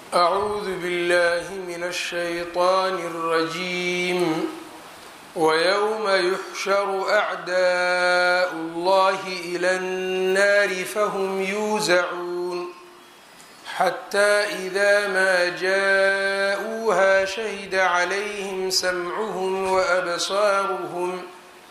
أعوذ بالله من الشيطان الرجيم ويوم يحشر أعداء الله إلى النار فهم يوزعون حتى إذا ما جاءوها شهد عليهم سمعهم وأبصارهم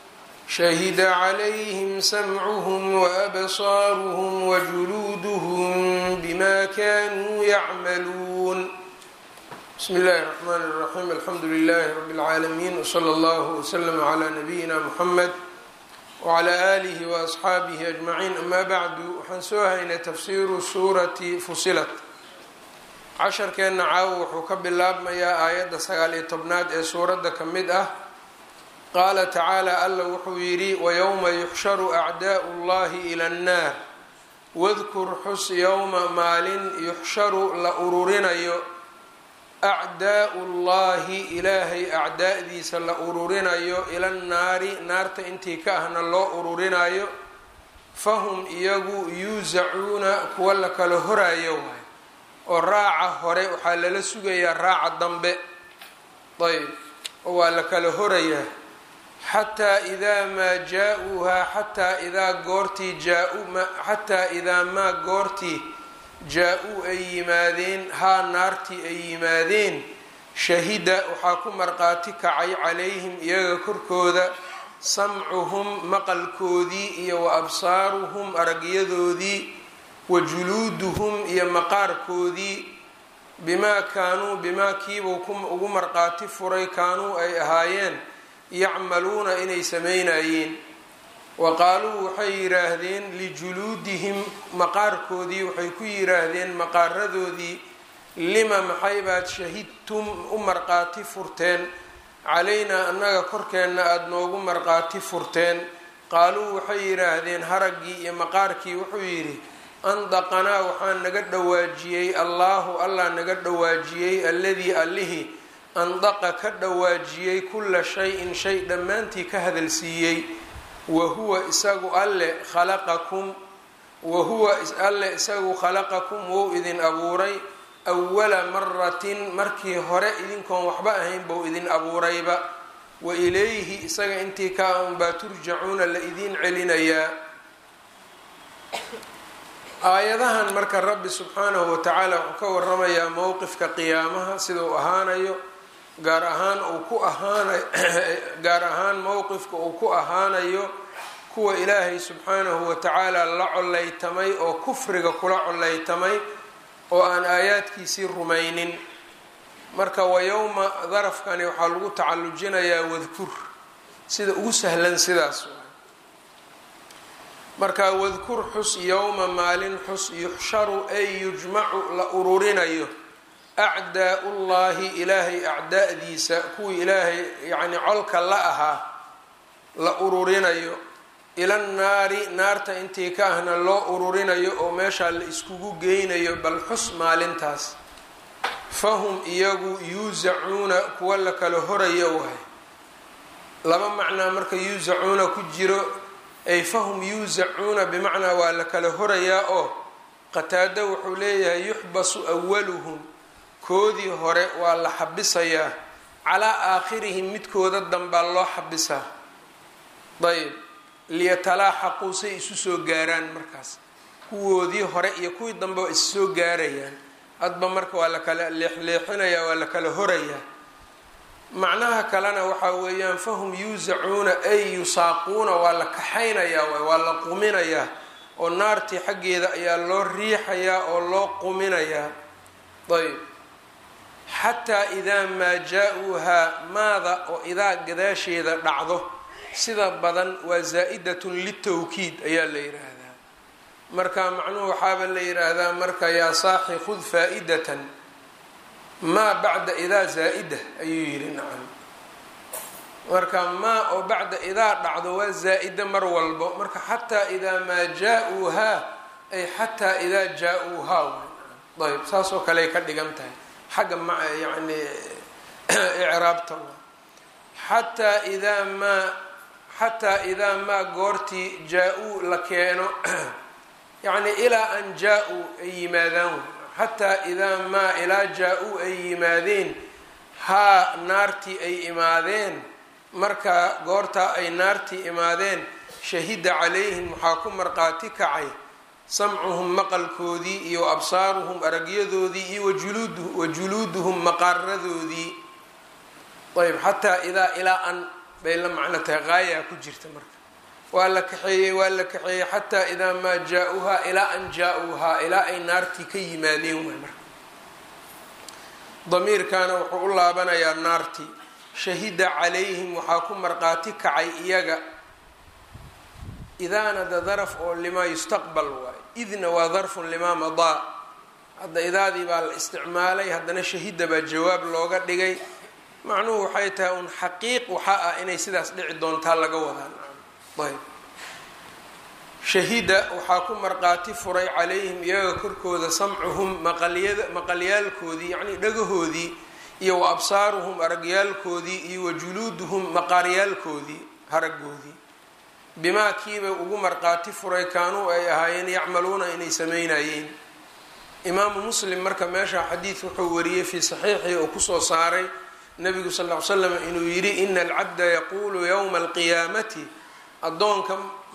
شهد عليهم سمعهم وأبصارهم وجلودهم بما كانوا يعملون بسم الله الرحمن الرحيم الحمد لله رب العالمين وصلى الله وسلم على نبينا محمد وعلى آله وأصxaabihi أجمعين أما bعdu waxaan soo haynay tafsiru suurati fusilat casharkeenna caawo wuxuu ka bilaabmayaa aayadda sagaal iyo tobnaad ee suuradda ka mid ah qaala tacaala alla wuxuu yidhi wayowma yuxsharu acdaa'u اllahi ilى الnaar wadkur xus yowma maalin yuxsharu la ururinayo acdaa'u llahi ilaahay acdaa'diisa la ururinayo ila nnaari naarta intii ka ahna loo ururinayo fahum iyagu yuusacuuna kuwa la kala horayo waay oo raaca hore waxaa lala sugayaa raaca dambe ayb oo waa la kala horayaa xataa idaa maa jaa-uuhaa xataa idaa goortii jaa-u xataa idaa maa goortii jaa-uu ay yimaadeen haa naartii ay yimaadeen shahida waxaa ku marqaati kacay calayhim iyaga korkooda samcuhum maqalkoodii iyo wa absaaruhum aragyadoodii wa juluuduhum iyo maqaarkoodii bimaa kaanuu bimaa kiibuu ugu marqaati furay kaanuu ay ahaayeen yacmaluuna inay samaynayeen wa qaaluu waxay yidhaahdeen lijuluudihim maqaarkoodii waxay ku yidhaahdeen maqaaradoodii lima maxay baad shahidtum u marqaati furteen calaynaa annaga korkeenna aada noogu marqaati furteen qaaluu waxay yidhaahdeen haraggii iyo maqaarkii wuxuu yidhi andaqanaa waxaa naga dhawaajiyey allaahu allah naga dhawaajiyey alladii allihii andaqa ka dhawaajiyey kulla shay-in shay dhammaantii ka hadalsiiyey wahuwa isagu alle khalaqakum wahuwa alle isagu khalaqakum wou idin abuuray awala maratin markii hore idinkoon waxba ahayn bou idin abuurayba wa ilayhi isaga intii ka unbaa turjacuuna la idiin celinayaa aayadahan marka rabbi subxaanahu watacaala wuxuu ka waramayaa mowqifka qiyaamaha sida uu ahaanayo gaar ahaan uu ku ahaanayo gaar ahaan mowqifka uu ku ahaanayo kuwa ilaahay subxaanahu watacaala la collaytamay oo kufriga kula collaytamay oo aan aayaadkiisii rumaynin marka wayowma darafkani waxaa lagu tacallujinayaa wadkur sida ugu sahlan sidaas marka wadkur xus yowma maalin xus yuxsharu ay yujmacu la ururinayo acdaau llahi ilaahay acdaa'diisa kuwii ilaahay yacni colka la ahaa la ururinayo ila nnaari naarta intii ka ahna loo ururinayo oo meeshaa la iskugu geynayo bal xus maalintaas fahum iyagu yuusacuuna kuwa la kala horayo waay laba macnaa marka yuusacuuna ku jiro ay fahum yuusacuuna bimacnaa waa la kala horayaa oo qataado wuxuu leeyahay yuxbasu awaluhum koodii hore waa la xabisayaa calaa aakhirihim midkooda danbaa loo xabisaa ayb liyatalaaxaquu say isu soo gaaraan markaas kuwoodii hore iyo kuwii dambe waa is soo gaarayaan hadba marka waa la kala leexleexinayaa waa la kala horayaa macnaha kalena waxaa weeyaan fahum yuusacuuna ay yusaaquuna waa la kaxaynayaa waay waa la quminayaa oo naartii xaggeeda ayaa loo riixayaa oo loo quminayaa ayb xataa idaa maa jaa-uuhaa maada oo idaa gadaasheeda dhacdo sida badan waa zaa-idatun litawkiid ayaa la yidhaahdaa marka macnuhu waxaaba la yidhaahdaa marka yaa saaxi khud faa-idatan maa bacda idaa zaa-ida ayuu yidhi nacam marka maa oo bacda idaa dhacdo waa zaa-ida mar walbo marka xataa idaa maa jaa-uuhaa ay xataa idaa jaa-uuhaa ayb saas oo kale ay ka dhigan tahay xagga ma yani icraabta xataa idaa maa xataa idaa maa goortii jaa-uu la keeno yacni ilaa an jaa-uu ay yimaadaan xataa idaa maa ilaa jaa-uu ay yimaadeen haa naartii ay imaadeen markaa goortaa ay naartii imaadeen shahida calayhim waxaa ku marqaati kacay samcuhum maqalkoodii iyo absaaruhum aragyadoodii iyo wa juluuduhum maqaaradoodii ayb xataa idaa ilaa an bay la macno tahay qaayaa ku jirta marka waa la kaxeeyey waa la kaxeeyey xataa idaa maa jaa-uuhaa ilaa an jaa-uuhaa ilaa ay naartii ka yimaadeen waay marka damiirkaana wuxuu u laabanayaa naartii shahida calayhim waxaa ku marqaati kacay iyaga idaana da daraf oo limaa yustaqbal waayo idna waa darfun limaa madaa hadda idaadii baa la isticmaalay haddana shahida baa jawaab looga dhigay macnuhu waxay tahay un xaqiiq waxaa ah inay sidaas dhici doontaa laga wadaa ayb shahida waxaa ku marqaati furay calayhim iyaga korkooda samcuhum maqalyada maqalyaalkoodii yacnii dhagahoodii iyo wa absaaruhum aragyaalkoodii iyo wa juluuduhum maqaaryaalkoodii haragoodii bimaa kiibay ugu marqaati furay kaanuu ay ahaayeen yacmaluuna inay sameynayeen imaamu muslim marka meesha xadiid wuxuu wariyey fii saxiixii oo kusoo saaray nabigu sal ll ly slam inuu yidhi ina alcabda yaquulu yowma alqiyaamati addoonka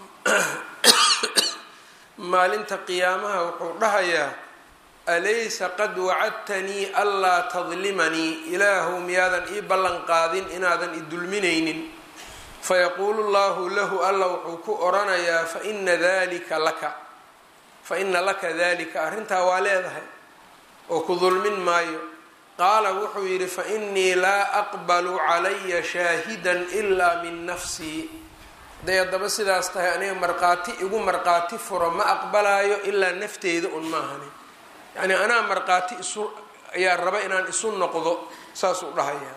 maalinta qiyaamaha wuxuu dhahayaa alaysa qad wacadtanii anlaa tadlimanii ilaahu miyaadan ii ballan qaadin inaadan i dulminaynin fayaquulu llahu lahu alla wuxuu ku oranayaa faina dalika laka fa ina laka dalika arrintaa waa leedahay oo ku dulmin maayo qaala wuxuu yidhi fainii laa aqbalu calaya shaahidan ilaa min nafsii hadday haddaba sidaas tahay aniga marqaati igu marqaati furo ma aqbalaayo ilaa nafteyda un maahani yacnii anaa marqaati isu ayaa raba inaan isu noqdo saasuu dhahayaa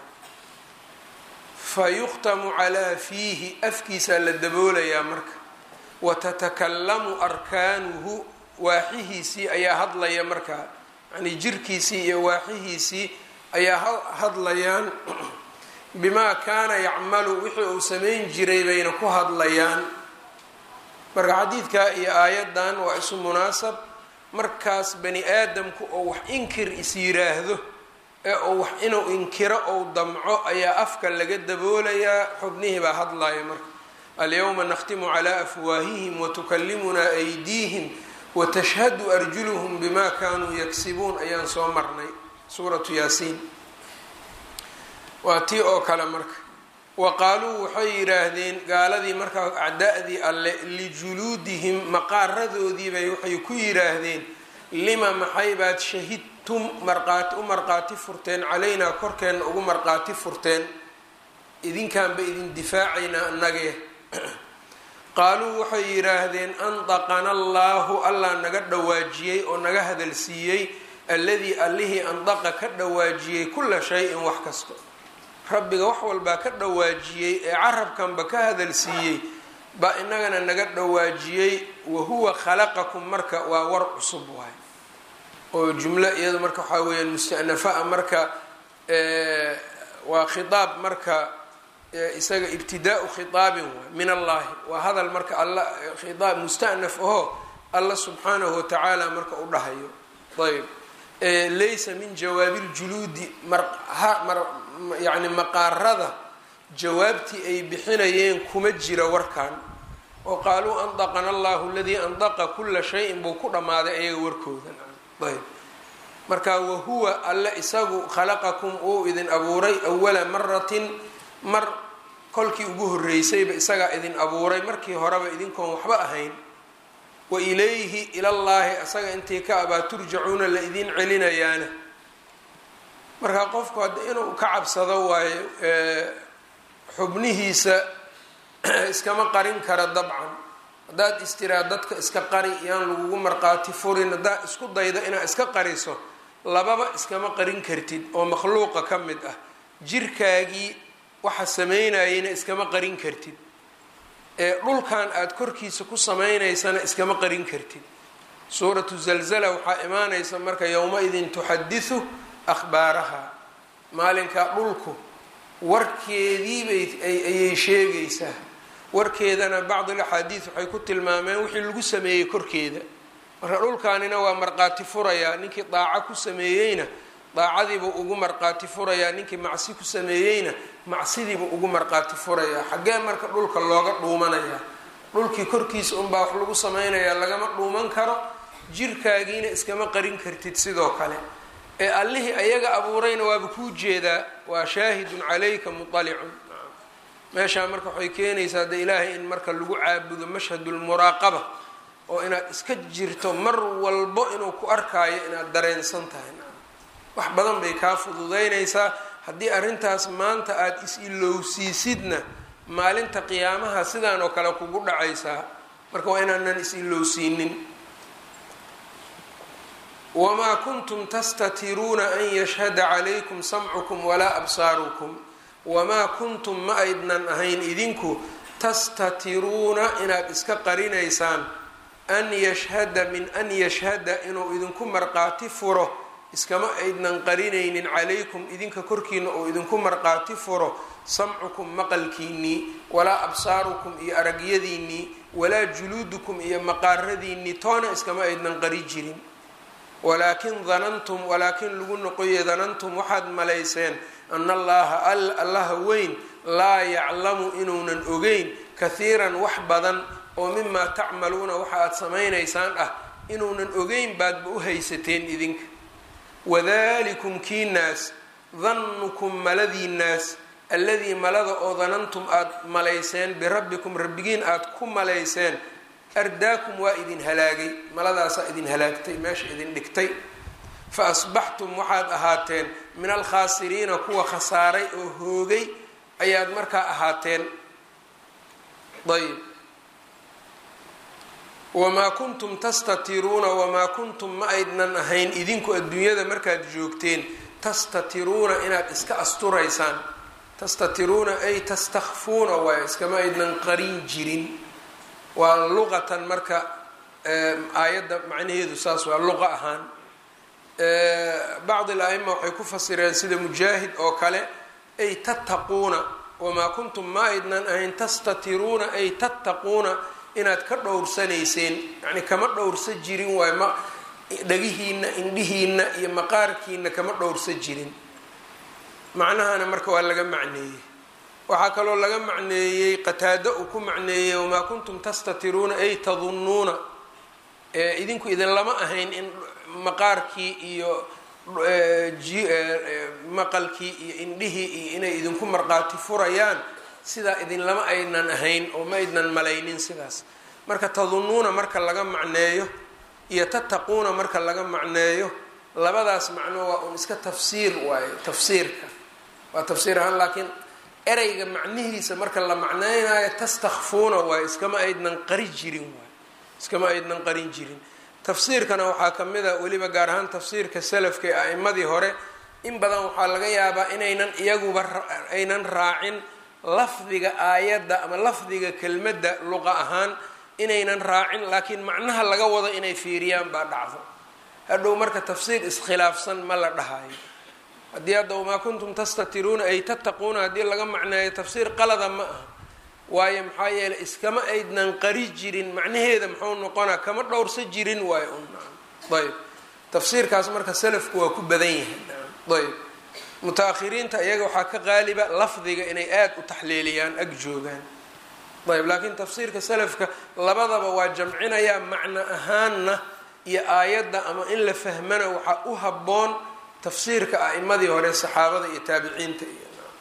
fa yukhtamu calaa fiihi afkiisaa la daboolayaa marka wa tatakalamu arkaanuhu waaxihiisii ayaa hadlaya markaa yacnii jirkiisii iyo waaxihiisii ayaa hadlayaan bimaa kaana yacmalu wixii uu samayn jiray bayna ku hadlayaan marka xadiidkaa iyo aayaddan waa isu munaasab markaas bani aadamku oo wax inkir is yiraahdo ee uu wax inuu inkiro ou damco ayaa afka laga daboolayaa xubnihii baa hadlaya marka alyawma nakhtimu calaa afwaahihim watukallimunaa aydiihim watashhadu arjuluhum bima kaanuu yaksibuun ayaan soo marnay suuratu yaasiin waa tii oo kale marka wa qaaluu waxay yidhaahdeen gaaladii markaa acda-dii alle lijuluudihim maqaaradoodiibay waxay ku yidhaahdeen lima maxay baad shahidtum marqaati u marqaati furteen calaynaa korkeenna ugu marqaati furteen idinkaanba idin difaacaynaa annagee qaaluu waxay yidhaahdeen andaqana allaahu allah naga dhawaajiyey oo naga hadalsiiyey alladii allihii andaqa ka dhawaajiyey kulla shay-in wax kasta rabbiga wax walbaa ka dhawaajiyey ee carabkanba ka hadalsiiyey baa inagana naga dhawaajiyey wahuwa khalaqakum marka waa war cusub waay oo jumlo iyado marka waxaa weyaan mustanafa-a marka waa khitaab marka isaga ibtidaau khitaabin waay min allahi waa hadal marka alla khitaab mustanaf aho alla subxaanahu watacaala marka u dhahayo ayb laysa min jawaabi ljuluudi yani maqaarada jawaabtii ay bixinayeen kuma jira warkan oo qaaluu andaqana allahu aladii andaqa kula shayin buu ku dhammaaday ayaga warkooda ayb marka wahuwa alle isagu khalaqakum uu idin abuuray awala maratin mar kolkii ugu horeysayba isagaa idin abuuray markii horeba idinkoon waxba ahayn wa ilayhi ilallaahi isaga intii ka abaa turjacuuna la idin celinayaana marka qofku hadda inuu ka cabsado waayo xubnihiisa iskama qarin kara dabcan haddaad istiraa dadka iska qari yaan lagugu marqaati furin haddaad isku daydo inaad iska qariso lababa iskama qarin kartid oo makhluuqa ka mid ah jirkaagii waxa sameynayana iskama qarin kartid ee dhulkan aada korkiisa ku sameynaysana iskama qarin kartid suuratu zalzala waxaa imaanaysa marka yowma-idin tuxadisu akhbaaraha maalinkaa dhulku warkeediibay ayay sheegaysaa warkeedana bacd alaxaadiis waxay ku tilmaameen wixii lagu sameeyey korkeeda marka dhulkaanina waa marqaati furayaa ninkii daaco ku sameeyeyna daacadiibuu ugu marqaati furayaa ninkii macsi ku sameeyeyna macsidiibuu ugu marqaati furayaa xaggee marka dhulka looga dhuumanayaa dhulkii korkiisa unbaa wax lagu sameynayaa lagama dhuuman karo jirkaagiina iskama qarin kartid sidoo kale ee allihii ayaga abuurayna waaba kuu jeedaa waa shaahidun calayka muطalicun meeshaa marka waxay keenaysaa de ilaahay in marka lagu caabudo mashhadulmuraaqaba oo inaad iska jirto mar walbo inuu ku arkaayo inaad dareensan tahay wax badan bay kaa fududeynaysaa haddii arrintaas maanta aada is-ilowsiisidna maalinta qiyaamaha sidaan oo kale kugu dhacaysaa marka waa inaanan is-ilowsiinin wamaa kuntum tastatiruuna an yashhada calaykum samcukum walaa absaarukum wamaa kuntum ma aydnan ahayn idinku tastatiruuna inaad iska qarinaysaan an yashhada min an yashhada inuu idinku marqaati furo iskama aydnan qarinaynin calaykum idinka korkiina oo idinku marqaati furo samcukum maqalkiinnii walaa absaarukum iyo aragyadiinnii walaa juluudukum iyo maqaaradiinnii toona iskama aydnan qari jirin walaakin danantum walaakin lagu noqoye danantum waxaad malayseen ana allaha allaha weyn laa yaclamu inuunan ogeyn kahiiran wax badan oo mimaa tacmaluuna waxa aad samaynaysaan ah inuunan ogeyn baadba u haysateen idinka wadalikum kiinaas dannukum maladiinaas alladii malada oo danantum aada malayseen birabbikum rabbigiin aada ku malayseen ardaakum waa idin halaagay maladaasaa idin halaagtay meesha idin dhigtay fa asbaxtum waxaad ahaateen min alkhaasiriina kuwa khasaaray oo hoogay ayaad markaa ahaateen ayb wamaa kuntum tastatiruuna wamaa kuntum ma aydnan ahayn idinku adduunyada markaad joogteen tastatiruuna inaad iska asturaysaan tastatiruuna ay tastakfuuna waay iskama aydnan qarin jirin waa luqatan marka aayadda macnaheedu saas waa luqa ahaan bacd al-aima waxay ku fasireen sida mujaahid oo kale ay tattaquuna wamaa kuntum ma aydnan ahayn tastatiruuna ay tattaquuna inaad ka dhowrsanayseen yani kama dhowrsa jirin waay ma dhagihiina indhihiina iyo maqaarkiina kama dhowrsa jirin macnahana marka waa laga macneeyey waxaa kaloo laga macneeyey qataado uu ku macneeyey wamaa kuntum tastatiruuna ay tadunnuuna idinku idin lama ahayn in maqaarkii iyo maqalkii iyo indhihii iyo inay idinku marqaati furayaan sidaa idin lama aynan ahayn oo ma aydnan malaynin sidaas marka tadunnuuna marka laga macneeyo iyo tattaquuna marka laga macneeyo labadaas macno waa un iska tafsiir waaye tafsiirka waa tafsiir ahaan laakiin ereyga macnihiisa marka la macneynayo tastakfuuna waaye iskama aydnan qari jirin waay iskama aydnan qarin jirin tafsiirkana waxaa ka mid a weliba gaar ahaan tafsiirka salafka ee a'imadii hore in badan waxaa laga yaabaa inaynan iyaguba aynan raacin lafdiga aayadda ama lafdiga kelmadda luqa ahaan inaynan raacin laakiin macnaha laga wado inay fiiriyaan baa dhacdo hadhow marka tafsiir iskhilaafsan ma la dhahayo haddii hadda wamaa kuntum tastatiruuna ay tattaquuna haddii laga macneeyo tafsiir qalada ma aha waayo maxaa yeeley iskama aydnan qari jirin macnaheeda muxuu noqonaa kama dhowrsa jirin waayo un ayb tafsiirkaas marka salafku waa ku badan yahay ayb muta-akhiriinta iyaga waxaa ka qaaliba lafdiga inay aada u taxliiliyaan ag joogaan ayb laakiin tafsiirka salafka labadaba waa jamcinayaa macno ahaanna iyo aayadda ama in la fahmana waxaa u habboon tafsiirka a'imadii hore saxaabada iyo taabiciinta iyo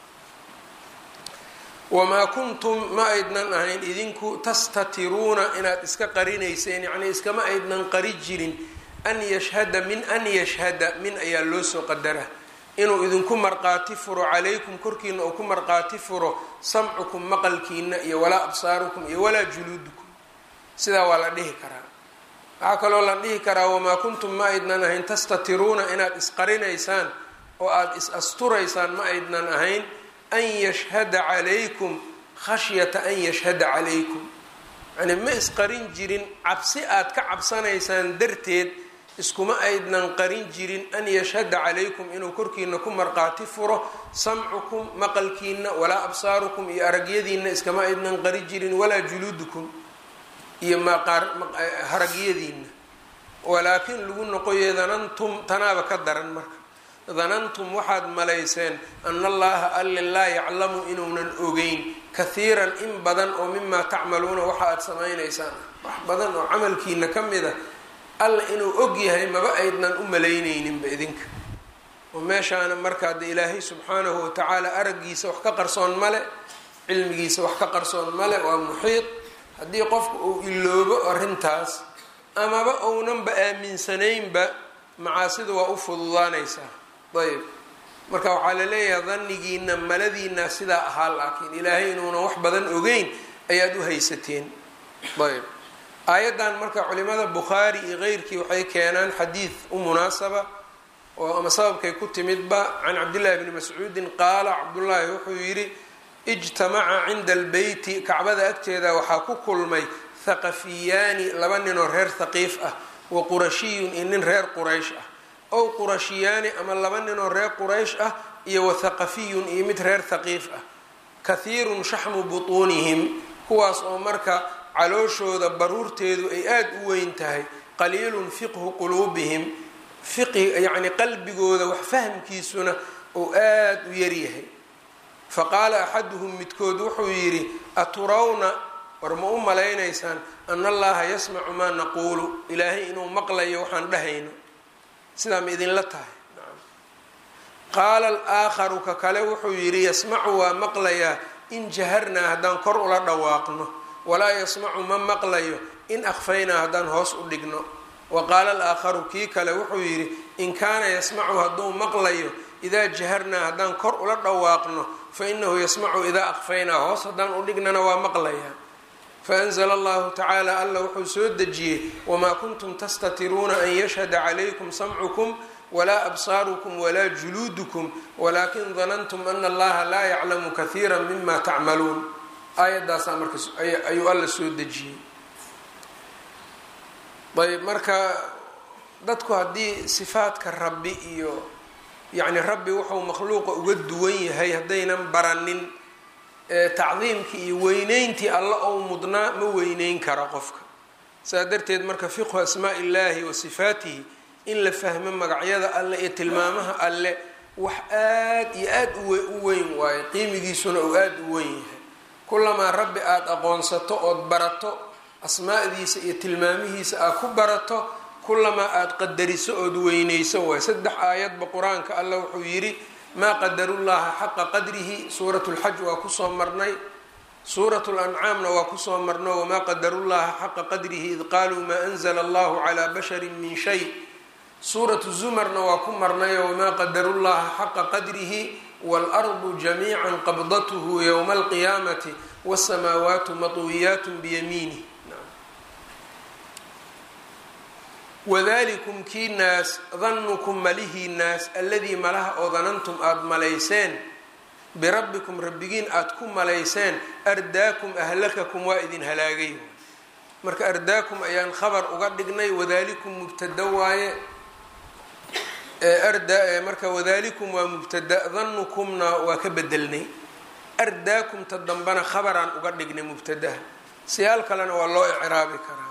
wamaa kuntum ma aydnan ahayn idinku tastatiruuna inaad iska qarinayseen yacnii iskama aydnan qari jirin an yashhada min an yashhada min ayaa loo soo qadara inuu idinku marqaati furo calaykum korkiina uu ku marqaati furo samcukum maqalkiina iyo walaa absaarukum iyo walaa juluudukum sidaa waa la dhihi karaa waxaa kaloo la dhihi karaa wamaa kuntum ma aydnan ahayn tastatiruuna inaad isqarinaysaan oo aada is asturaysaan ma aydnan ahayn an yashhada calaykum khashyata an yashhada calaykum yani ma isqarin jirin cabsi aad ka cabsanaysaan darteed iskuma aydnan qarin jirin an yashhada calaykum inuu korkiina ku marqaati furo samcukum maqalkiina walaa absaarukum iyo aragyadiina iskama aydnan qari jirin walaa juluudukum iyo maqaar haragyadiina walaakin lagu noqoye danantum tanaaba ka daran marka danantum waxaad malayseen ana allaha alle laa yaclamu inuunan ogeyn kahiiran in badan oo mimaa tacmaluuna waxa aad samaynaysaan wax badan oo camalkiina ka mid a alla inuu og yahay maba aydnan u malaynayninba idinka oo meeshaana markaa de ilaahay subxaanahu watacaala araggiisa wax ka qarsoon male cilmigiisa wax ka qarsoon male waa muxiid haddii qofka uu iloobo arrintaas amaba ounanba aaminsanaynba macaasida waa u fududaanaysaa ayb marka waxaa la leeyahay danigiina maladiina sidaa ahaa laakiin ilaahay inuunan wax badan ogeyn ayaad u haysateen ayb aayaddan marka culimada bukhaari iyo keyrkii waxay keenaan xadiid u munaasaba oo ama sababkay ku timidba can cabdillahi bni mascuudin qaala cabdullaahi wuxuu yidhi ijtamaca cinda albeyti kacbada agteeda waxaa ku kulmay thaqafiyaani laba ninoo reer thaqiif ah wa qurashiyun iyo nin reer quraysh ah ow qurashiyaani ama laba ninoo reer quraysh ah iyo wa thaqafiyun iyo mid reer thaqiif ah kahiirun shaxmu butuunihim kuwaas oo marka calooshooda baruurteedu ay aada u weyn tahay qaliilun fiqhu quluubihim fiqhi yacni qalbigooda wax fahamkiisuna uu aada u yaryahay faqaala axaduhum midkood wuxuu yidhi aturawna war ma u malaynaysaan ana allaha yasmacu maa naquulu ilaahay inuu maqlayo waxaan dhahayno sidaa ma idinla tahay qaala alaakharu ka kale wuxuu yidhi yasmacu waa maqlayaa in jaharnaa haddaan kor ula dhawaaqno walaa yasmacu ma maqlayo in akhfaynaa haddaan hoos u dhigno wa qaala alaakharu kii kale wuxuu yidhi in kaana yasmacu hadduu maqlayo idaa jaharnaa haddaan kor ula dhawaaqno fa inahu yasmacu idaa akhfaynaa hoos haddaan u dhignana waa maqlayaa faanzla allahu tacaala alla wuxuu soo dejiyey wamaa kuntum tastatiruuna an yashhada calaykum samcukum walaa absaarukum walaa juluudukum walaakin danantum ana allaha laa yaclamu kahiira mima tacmaluun aayadaasaa marka ayuu alla soo dejiyey ayb marka dadku haddii sifaadka rabbi iyo yacni rabbi wuxuu makhluuqa uga duwan yahay haddaynan baranin tacdiimkii iyo weyneyntii alla ou mudnaa ma weyneyn kara qofka saa darteed marka fiqhu asmaa illaahi wa sifaatihi in la fahmo magacyada alle iyo tilmaamaha alle wax aad iyo aad u weyn waayo qiimigiisuna uu aada u weyn yahay kulamaa rabbi aada aqoonsato ood barato asmaadiisa iyo tilmaamihiisa aad ku barato kulamaa aada qadariso ood weyneyso waay saddex aayadba qur-aanka alla wuxuu yidhi maa qadarullaha xaqa qadrihi suurat lxaj waa kusoo marnay suurat lancaamna waa kusoo marno wamaa qadarullaha xaqa qadrihi id qaaluu maa anzla allahu calaa basharin min shay suuratu zumarna waa ku marnayo wamaa qadarullaha xaqa qadrihi waalardu jamiica qabdathu yowma alqiyaamati wasamaawaatu matwiyaat biyamiinih wadalikum kii naas danukum malihii naas alladii malaha oo danantum aada malayseen birabbikum rabbigiin aada ku malayseen ardaakum ahlakakum waa idin halaagay marka ardaakum ayaan khabar uga dhignay wadalikum mubtada waaye arda marka wadalikum waa mubtada danukumna waa ka bedelnay ardaakumta dambana khabaraan uga dhignay mubtadaha siyaal kalena waa loo icraabi karaa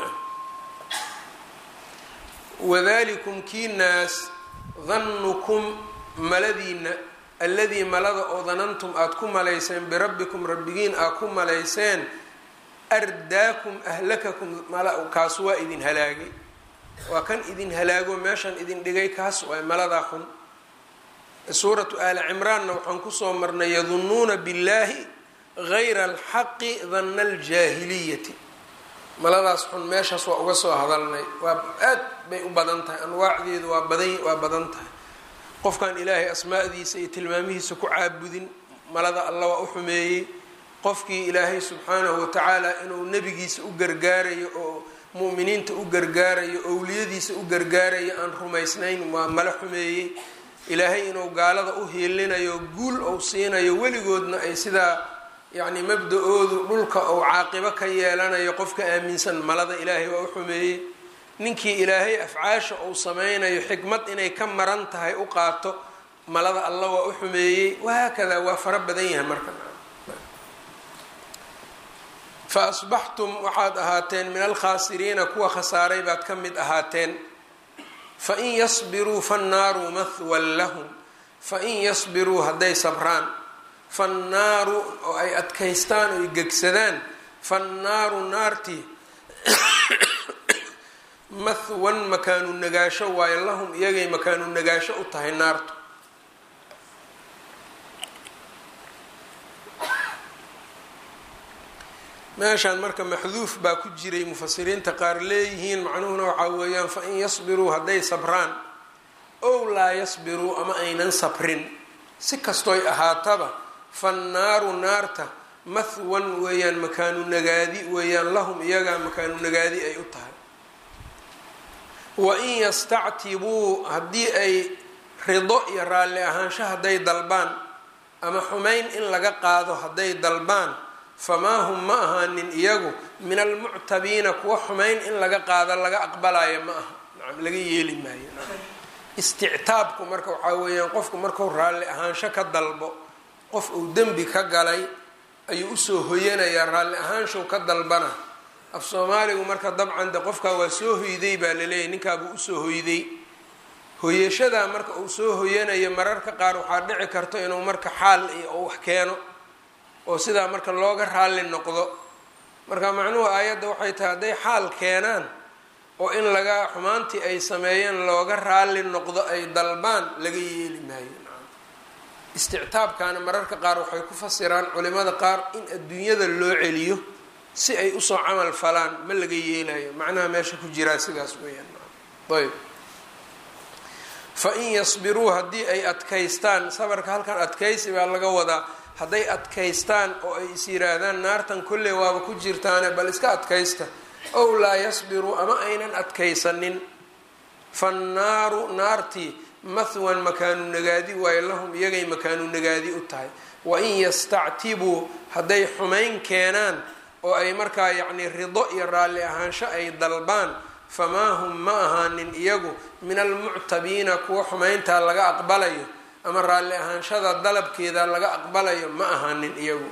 wadalikum kii naas danukum maladiina alladii malada oo danantum aada ku malayseen birabbikum rabbigiin aad ku malayseen ardaakum ahlakakum kaas waa idin halaagay waa kan idin halaago meeshan idin dhigay kaas waay maladaa xun suuratu aali cimraanna waxaan kusoo marnay yadunuuna billahi gayra alxaqi danna aljaahiliyati maladaas xun meeshaas waa uga soo hadalnay waa aad bay u badan tahay anwaacdeedu waa badan waa badan tahay qofkan ilaahay asmaadiisa iyo tilmaamihiisa ku caabudin malada alla waa u xumeeyey qofkii ilaahay subxaanahu watacaala inuu nebigiisa u gargaarayo oo mu'miniinta u gargaarayo owliyadiisa u gargaarayo aan rumaysnayn waa mala xumeeyey ilaahay inuu gaalada u hiilinayo guul ou siinayo weligoodna ay sidaa yacni mabda-oodu dhulka ou caaqibo ka yeelanayo qofka aaminsan malada ilaahay waa u xumeeyey ninkii ilaahay afcaasha uu sameynayo xikmad inay ka maran tahay u qaato malada alla waa u xumeeyey wahaakadaa waa fara badan yahay marka fa asbaxtum waxaad ahaateen min alkhaasiriina kuwa khasaaray baad ka mid ahaateen fain yasbiruu fannaaru mahwan lahum fain yasbiruu hadday sabraan fannaaru oo ay adkaystaan oo ay gegsadaan fannaaru naartii mahwan makaanu nagaasho waayo lahum iyagay makaanu nagaasho u tahay naartu meeshaan marka maxduuf baa ku jiray mufasiriinta qaar leeyihiin macnuhuna waxaa weeyaan fain yasbiruu hadday sabraan ow laa yasbiruu ama aynan sabrin si kastooy ahaataba fannaaru naarta mahwan weeyaan makaanu nagaadi weeyaan lahum iyagaa makaanu nagaadi ay u tahay wain yastactibuu haddii ay rido iyo raalli ahaansho hadday dalbaan ama xumayn in laga qaado hadday dalbaan famaa hum ma ahaanin iyagu min almuctabiina kuwa xumayn in laga qaado laga aqbalayo ma aha nacam laga yeeli maayo istictaabku marka waxaa weeyaan qofku markuu raalli ahaansho ka dalbo qof uu dembi ka galay ayuu usoo hoyanayaa raalli ahaanshow ka dalbana af soomaaligu marka dabcan de qofkaa waa soo hoyday baa laleeyahy ninkaabuu usoo hoyday hoyashadaa marka uu soo hoyanayo mararka qaar waxaa dhici karto inuu marka xaal iyo wax keeno oo sidaa marka looga raalli noqdo marka macnuhu aayadda waxay tahay hadday xaal keenaan oo in laga xumaantii ay sameeyeen looga raalli noqdo ay dalbaan laga yeeli maayo istictaabkaana mararka qaar waxay ku fasiraan culimada qaar in adduunyada loo celiyo si ay usoo camal falaan ma laga yeelayo macnaha meesha ku jiraa sidaas weeyaan ayb fa in yasbiruu haddii ay adkaystaan sabarka halkan adkaysi baa laga wadaa hadday adkaystaan oo ay is yiraahdaan naartan kolley waaba ku jirtaane bal iska adkaysta ow laa yasbiruu ama aynan adkaysanin fannaaru naartii mahwan makaanu nagaadi waayo lahum iyagay makaanu nagaadi u tahay wain yastactibuu hadday xumayn keenaan oo ay markaa yacnii rido iyo raalli ahaansho ay dalbaan famaa hum ma ahaanin iyagu min almuctabiina kuwa xumayntaa laga aqbalayo ama raalli ahaanshada dalabkeeda laga aqbalayo ma ahaanin iyagu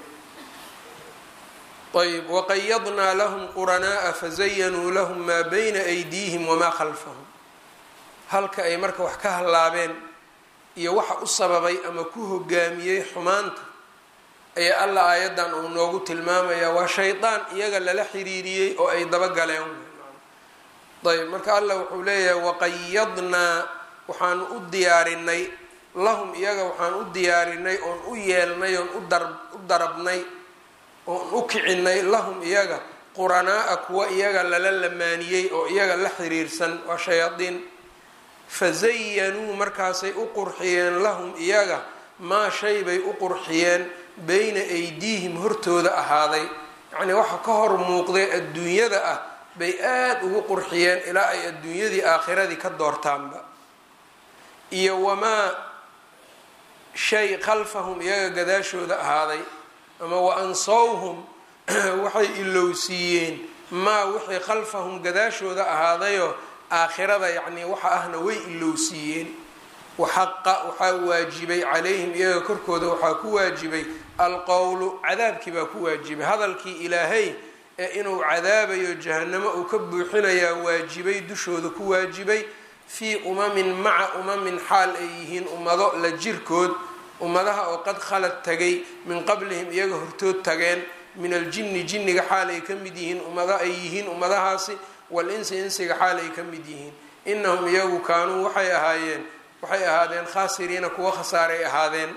ayb waqayadnaa lahum quranaa'a fazayanuu lahum maa bayna aydiihim wamaa khalfahum halka ay marka wax ka hallaabeen iyo waxa u sababay ama ku hogaamiyey xumaanta ayaa alla aayaddan uu noogu tilmaamayaa waa shaydaan iyaga lala xiriiriyey oo ay dabagaleen ayb marka alla wuxuu leeyahay waqayadnaa waxaanu u diyaarinay lahum iyaga waxaan u diyaarinay oon u yeelnay oon u darabnay oon u kicinay lahum iyaga quranaa'a kuwa iyaga lala lamaaniyey oo iyaga la xiriirsan waa shayaadiin fazayanuu markaasay u qurxiyeen lahum iyaga maa shay bay u qurxiyeen beyna aydiihim hortooda ahaaday yacnii waxa ka hor muuqday adduunyada ah bay aada ugu qurxiyeen ilaa ay adduunyadii aakhiradii ka doortaanba iyo wamaa shay khalfahum iyaga gadaashooda ahaaday ama wa ansawhum waxay ilowsiiyeen maa wixii khalfahum gadaashooda ahaadayoo aakhirada yacnii waxa ahna way ilowsiiyeen waxaqa waxaa waajibay calayhim iyaga korkooda waxaa ku waajibay alqowlu cadaabkii baa ku waajibay hadalkii ilaahay ee inuu cadaabayo jahanamo uu ka buuxinayaa waajibay dushooda ku waajibay fii umamin maca umamin xaal ay yihiin ummado la jirkood ummadaha oo qad khalad tagay min qablihim iyaga hortood tageen min aljinni jinniga xaal ay ka mid yihiin ummado ay yihiin ummadahaasi wal insi insiga xaal ay ka mid yihiin inahum iyagu kaanuu waxay ahaayeen waxay ahaadeen khaasiriina kuwa khasaaray ahaadeen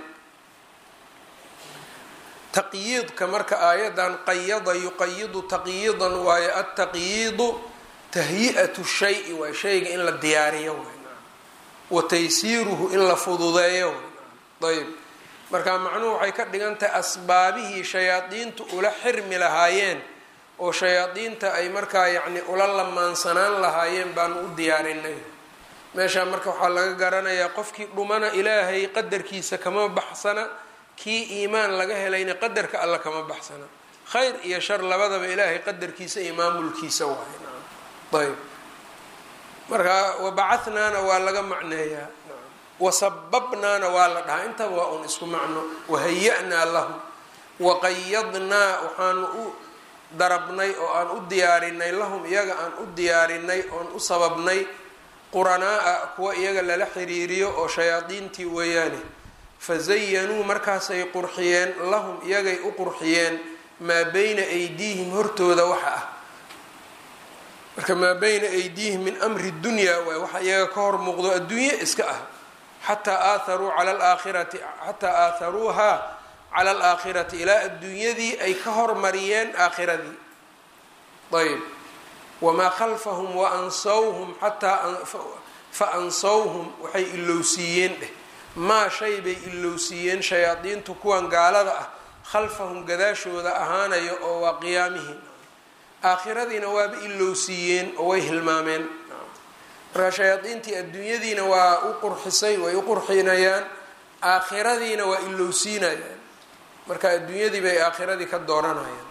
taqyiidka marka aayadan qayada yuqayidu taqyiidan waayo altaqyiidu tahyi-atu shayi waay shayga in la diyaariyo waay wa taysiiruhu in la fududeeyo waay ayb marka macnuhu waxay ka dhigan tahay asbaabihii shayaadiintu ula xirmi lahaayeen oo shayaadiinta ay markaa yacni ula lamaansanaan lahaayeen baanu u diyaarinay meeshaa marka waxaa laga garanayaa qofkii dhumana ilaahay qadarkiisa kama baxsana kii iimaan laga helayna qadarka alla kama baxsana khayr iyo shar labadaba ilaahay qadarkiisa iyo maamulkiisa waay ayb marka wabacahnaana waa laga macneeyaa wasababnaana waa la dhahaa intaba waa un isku macno wahaya-naa lahu waqayadnaa waxaanu u darabnay oo aan u diyaarinay lahum iyaga aan u diyaarinay oon u sababnay quranaa-a kuwa iyaga lala xiriiriyo oo shayaadiintii weeyaane fazayanuu markaasay qurxiyeen lahum iyagay u qurxiyeen maa beyna aydiihim hortooda waxa ah marka maa beyna aydiihim min amri dunyaa waay waxa iyaga ka hor muuqdo adduunye iska ah xataa aatharuu cala alaakhirati xataa aatharuuhaa cala alaakhirati ilaa adduunyadii ay ka hormariyeen aakhiradii ayb wamaa khalfahum wa ansawhum xataa fa ansawhum waxay ilowsiiyeen dheh maa shay bay ilowsiiyeen shayaadiintu kuwan gaalada ah khalfahum gadaashooda ahaanayo oo waa qiyaamihii aakhiradiina waaba ilowsiiyeen oo way hilmaameen markaa shayaadiintii adduunyadiina waa u qurxisay way u qurxinayaan aakhiradiina waa ilowsiinayaan marka adduunyadii bay aakhiradii ka dooranayaan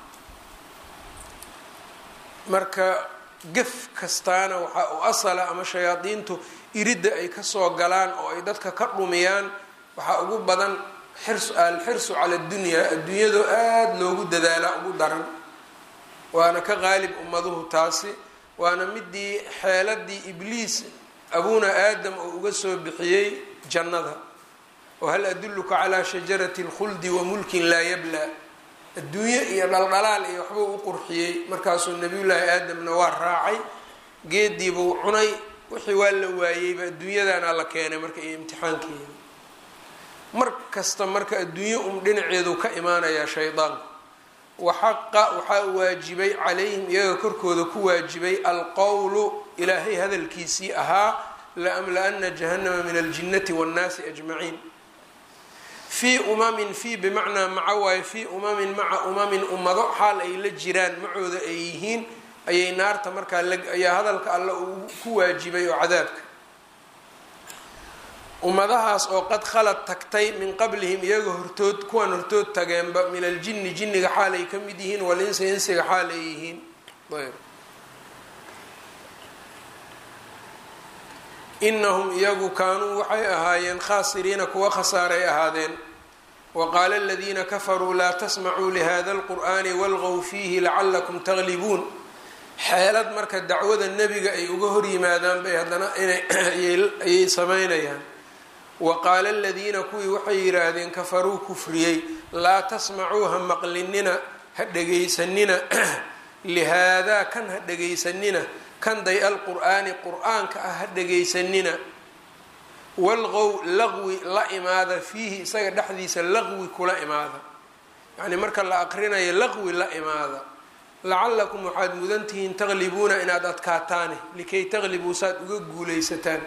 marka gef kastaana waxaa u asala ama shayaadiintu iridda ay kasoo galaan oo ay dadka ka dhumiyaan waxaa ugu badan xirs alxirsu cala adunyaa adduunyadoo aada loogu dadaalaa ugu daran waana ka qaalib ummaduhu taasi waana midii xeeladii ibliis abuuna aadam oo uga soo bixiyey jannada oo hal adulluka calaa shajarati اlkhuldi wa mulkin laa yablaa adduunye iyo dhaldhalaal iyo waxbuu u qurxiyey markaasuu nabiyullaahi aadamna waa raacay geediibuu cunay wixii waa la waayeyba adduunyadaana la keenay marka iyo imtixaankeeda mar kasta marka adduunye um dhinaceedu ka imaanayaa shaydaanku waxaqa waxaa waajibay calayhim iyaga korkooda ku waajibay alqowlu ilaahay hadalkiisii ahaa laamla-ana jahannama min aljinnati waannaasi ajmaciin fii umamin fii bimacnaa maca waayo fii umamin maca umamin ummado xaal ay la jiraan macooda ay yihiin ayay naarta markaa ayaa hadalka alla uu ku waajibay oo cadaabka ummadahaas oo qad khalad tagtay min qablihim iyaga hortood kuwan hortood tageenba min aljinni jinniga xaal ay ka mid yihiin walinsi insiga xaal ay yihiin ayb inahum iyagu kaanuu waxay ahaayeen khaasiriina kuwa khasaaray ahaadeen waqaala aladiina kafaruu laa tasmacuu lihada alqur'ani walqow fiihi lacalakum taglibuun xeelad marka dacwada nebiga ay uga hor yimaadaan bay haddana inayay sameynayaan wa qaala aladiina kuwii waxay yidhaahdeen kafaruu kufriyey laa tasmacuu ha maqlinina ha dhegaysanina lihaadaa kan ha dhegaysanina kan day alqur'aani qur-aanka ah ha dhegaysanina walqow laqwi la imaada fiihi isaga dhexdiisa laqwi kula imaada yacnii marka la aqrinayo laqwi la imaada lacalakum waxaad mudan tihiin taqlibuuna inaad adkaataane likay taqlibuu saad uga guulaysataan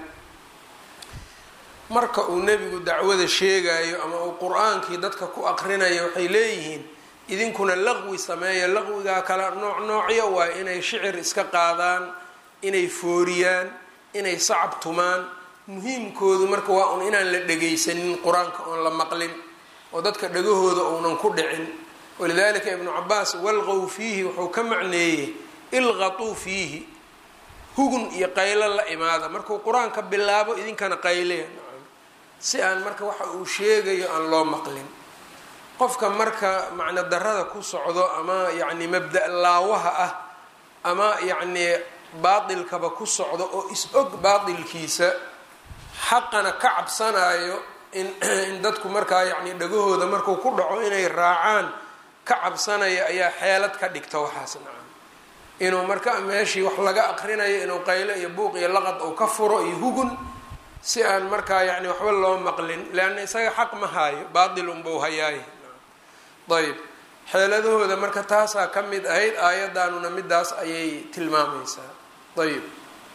marka uu nebigu dacwada sheegayo ama uu qur-aankii dadka ku aqrinayo waxay leeyihiin idinkuna laqwi sameeya laqwigaa kala nooc noocyo waa inay shicir iska qaadaan inay fooriyaan inay sacab tumaan muhiimkoodu marka waa un inaan la dhegaysanin qur-aanka oon la maqlin oo dadka dhagahooda uunan ku dhicin walidalika ibnu cabaas walqow fiihi wuxuu ka macneeyey ilqatuu fiihi hugun iyo qaylo la imaada markuu qur-aanka bilaabo idinkana qayleya si aan marka waxa uu sheegayo aan loo maqlin qofka marka macno darada ku socdo ama yacni mabda laawaha ah ama yacnii baatilkaba ku socdo oo is-og baatilkiisa xaqana ka cabsanayo in in dadku markaa yacni dhagahooda markuu ku dhaco inay raacaan ka cabsanaya ayaa xeelad ka dhigta waxaas nacam inuu marka meeshii wax laga aqrinayo inuu qaylo iyo buuq iyo laqad uu ka furo iyo hugun si aan markaa yacni waxba loo maqlin leanna isaga xaq ma haayo baatil unbau hayaaye ayb xeeladahooda marka taasaa ka mid ahayd aayaddaanuna midaas ayay tilmaamaysaa ayb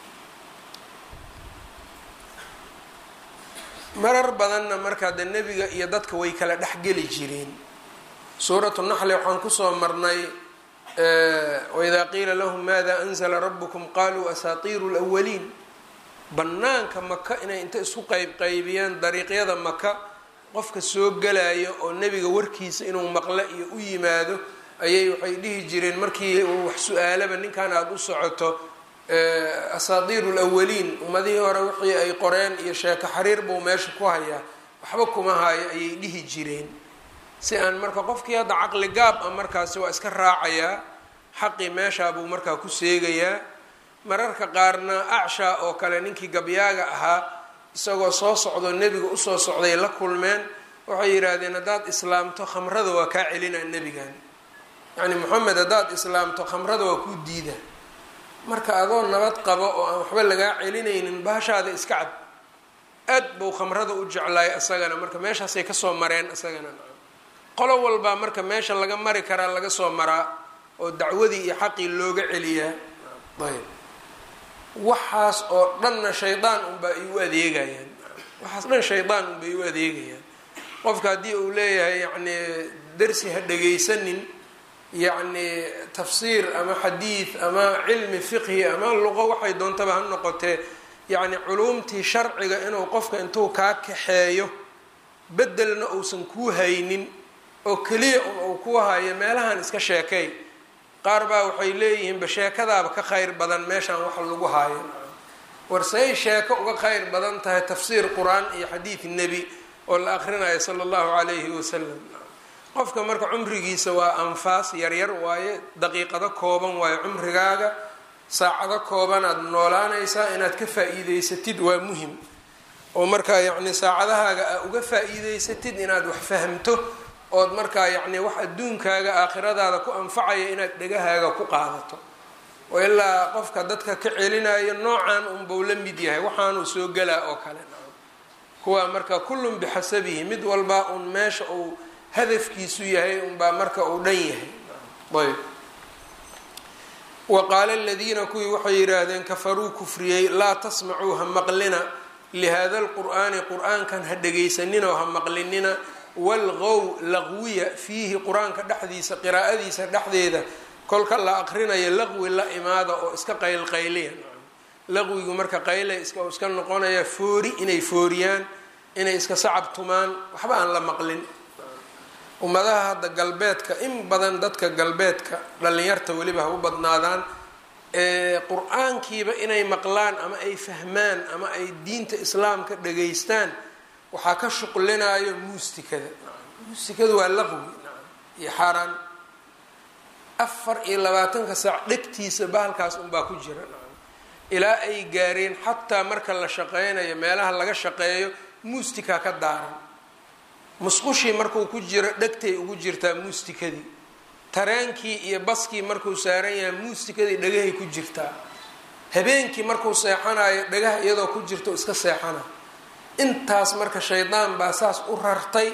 marar badanna markaa de nebiga iyo dadka way kala dhexgeli jireen suuratu naxli waxaan kusoo marnay waidaa qiila lahum maada anzla rabukum qaluu asaatiiru lwaliin banaanka maka inay inta isku qeyb qaybiyeen dariiqyada maka qofka soo galayo oo nebiga warkiisa inuu maqlo iyo u yimaado ayay waxay dhihi jireen markii uu wax su-aalaba ninkan aada u socoto asaatiiru lawaliin ummadihii hore wixii ay qoreen iyo sheeko xariir buu meesha ku hayaa waxba kuma hayo ayay dhihi jireen si aan marka qofkii hadda caqli gaab ah markaasi waa iska raacayaa xaqii meeshaa buu markaa ku seegayaa mararka qaarna acshaa oo kale ninkii gabyaaga ahaa isagoo soo socdo nebiga usoo socday la kulmeen waxay yidhaahdeen haddaad islaamto khamrada waa kaa celinaa nebigan yacni moxamed haddaad islaamto khamrada waa kuu diida marka adoo nabad qabo oo aan waxba lagaa celinaynin baashaada iska cab aad buu khamrada u jeclaay isagana marka meeshaasay kasoo mareen isagana qolo walbaa marka meesha laga mari karaa laga soo maraa oo dacwadii iyo xaqii looga celiyaa ayb waxaas oo dhanna shaydaan unbaa ay u adeegayaan waxaas dhan shaydaan unbay u adeegayaan qofka haddii uu leeyahay yacni darsi ha dhagaysanin yacni tafsiir ama xadiid ama cilmi fiqhi ama luqo waxay doontaba ha noqotee yacni culuumtii sharciga inuu qofka intuu kaa kaxeeyo bedelna uusan kuu haynin oo keliya un uu ku hayo meelahan iska sheekay qaar baa waxay leeyihiinba sheekadaaba ka khayr badan meeshaan wax lagu haayo war say sheeko uga khayr badan tahay tafsiir qur-aan iyo xadiid nebi oo la akrinayo sala allahu calayhi wasalam qofka marka cumrigiisa waa anfaas yaryar waaye daqiiqado kooban waaye cumrigaaga saacado koobanaad noolaanaysaa inaad ka faa-iideysatid waa muhim oo markaa yacni saacadahaaga aa uga faa-iideysatid inaad wax fahamto ood markaa yacni wax adduunkaaga aakhiradaada ku anfacaya inaad dhegahaaga ku qaadato oo ilaa qofka dadka ka celinayo noocan unbau la mid yahay waxaanuu soo gelaa oo kale kuwaa marka kullun bixasabihi mid walbaa uun meesha uu hadafkiisu yahay unbaa marka uu dhan yahay ayb wa qaala aladiina kuwii waxay yidhaahdeen kafaruu kufriyey laa tasmacuu ha maqlina lihada lqur'aani qur-aankan ha dhegaysaninoo ha maqlinina walqow laqwiya fiihi qur-aanka dhexdiisa qiraa'adiisa dhexdeeda kolka la aqrinayo laqwi la imaada oo iska qaylqayliya laqwigu marka qayle iska iska noqonaya foori inay fooriyaan inay iska sacab tumaan waxba aan la maqlin ummadaha hadda galbeedka in badan dadka galbeedka dhallinyarta weliba ha u badnaadaan qur-aankiiba inay maqlaan ama ay fahmaan ama ay diinta islaamka dhageystaan waxaa ka shuqlinaayo muustikada muustikadu waa laqwi iyo xaaraan afar iyo labaatanka saac dhegtiisa bahalkaas unbaa ku jira ilaa ay gaareen xataa marka la shaqeynayo meelaha laga shaqeeyo muustika ka daaran musqushii markuu ku jiro dhegtay ugu jirtaa muustikadii tareenkii iyo baskii markuu saaran yahay muustikadii dhagahay ku jirtaa habeenkii markuu seexanayo dhagaha iyadoo ku jirto iska seexana intaas marka shaydaan baa saas u rartay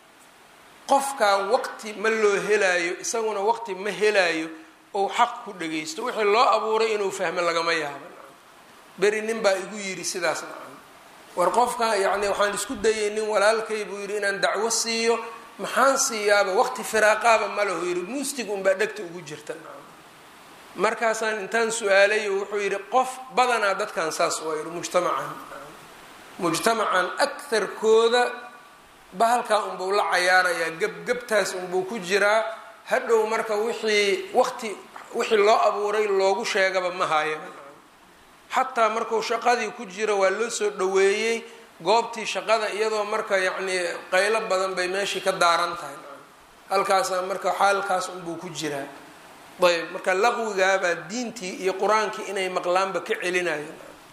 qofkaa waqti ma loo helaayo isaguna waqti ma helaayo ou xaq ku dhagaysto wixii loo abuuray inuu fahmo lagama yaabo beri nin baa igu yidhi sidaas nacan war qofka yacni waxaan isku dayay nin walaalkay buu yidhi inaan dacwo siiyo maxaan siiyaaba waqti firaaqaaba ma lahu yidhi muustig unbaa dhegta ugu jirta nacan markaasaan intaan su-aalayo wuxuu yidhi qof badanaa dadkan saas waa yidhi mujtamacan mujtamacan akarkooda bahalkaa unbuu la cayaarayaa gebgebtaas unbuu ku jiraa hadhow marka wixii waqti wixii loo abuuray loogu sheegaba ma haya xataa marku shaqadii ku jira waa loo soo dhaweeyey goobtii shaqada iyadoo marka yacnii qaylo badan bay meeshii ka daaran tahay halkaasaa marka xaalkaas unbuu ku jiraa ayb marka laqwigaabaa diintii iyo qur-aankii inay maqlaanba ka celinayo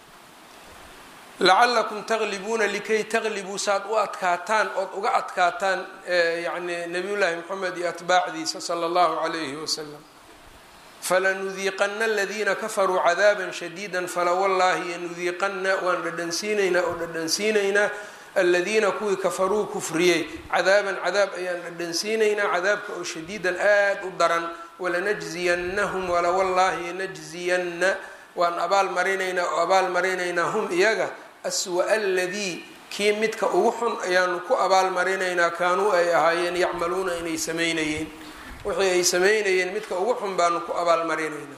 lacalakum taglibuuna likay taglibuu saad u adkaataan ood uga adkaataan yani nabiyullaahi moxamed iyo atbaacdiisa sala allahu calayhi wasalam falanudiiqana aladiina kafaruu cadaaba shadiida falawallaahi yanudiiqana waan dhadhansiinaynaa oo dhadhansiinaynaa aladiina kuwii kafaruu kufriyey cadaaban cadaab ayaan dhadhansiinaynaa cadaabka oo shadiidan aad u daran walanajziyanahum walawallaahi najziyanna waan abaal marinaynaa oo abaal marinaynaa hum iyaga aswa aladii kii midka ugu xun ayaanu ku abaal marinaynaa kaanuu ay ahaayeen yacmaluuna inay sameynayeen wixii ay sameynayeen midka ugu xun baanu ku abaal marinaynaa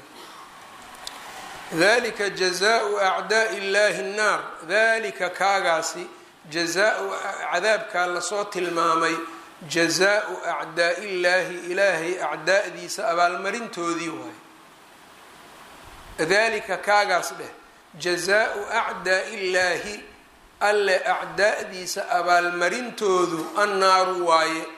dalika jazaau acdaai illahi nnaar dalika kaagaasi jazaa-u cadaabkaa lasoo tilmaamay jazaau acdaai illaahi ilaahay acdaa'diisa abaalmarintoodii waayo dalika kaagaas dheh jazaau acdaai illaahi alle acdaa'diisa abaalmarintoodu annaaru waaye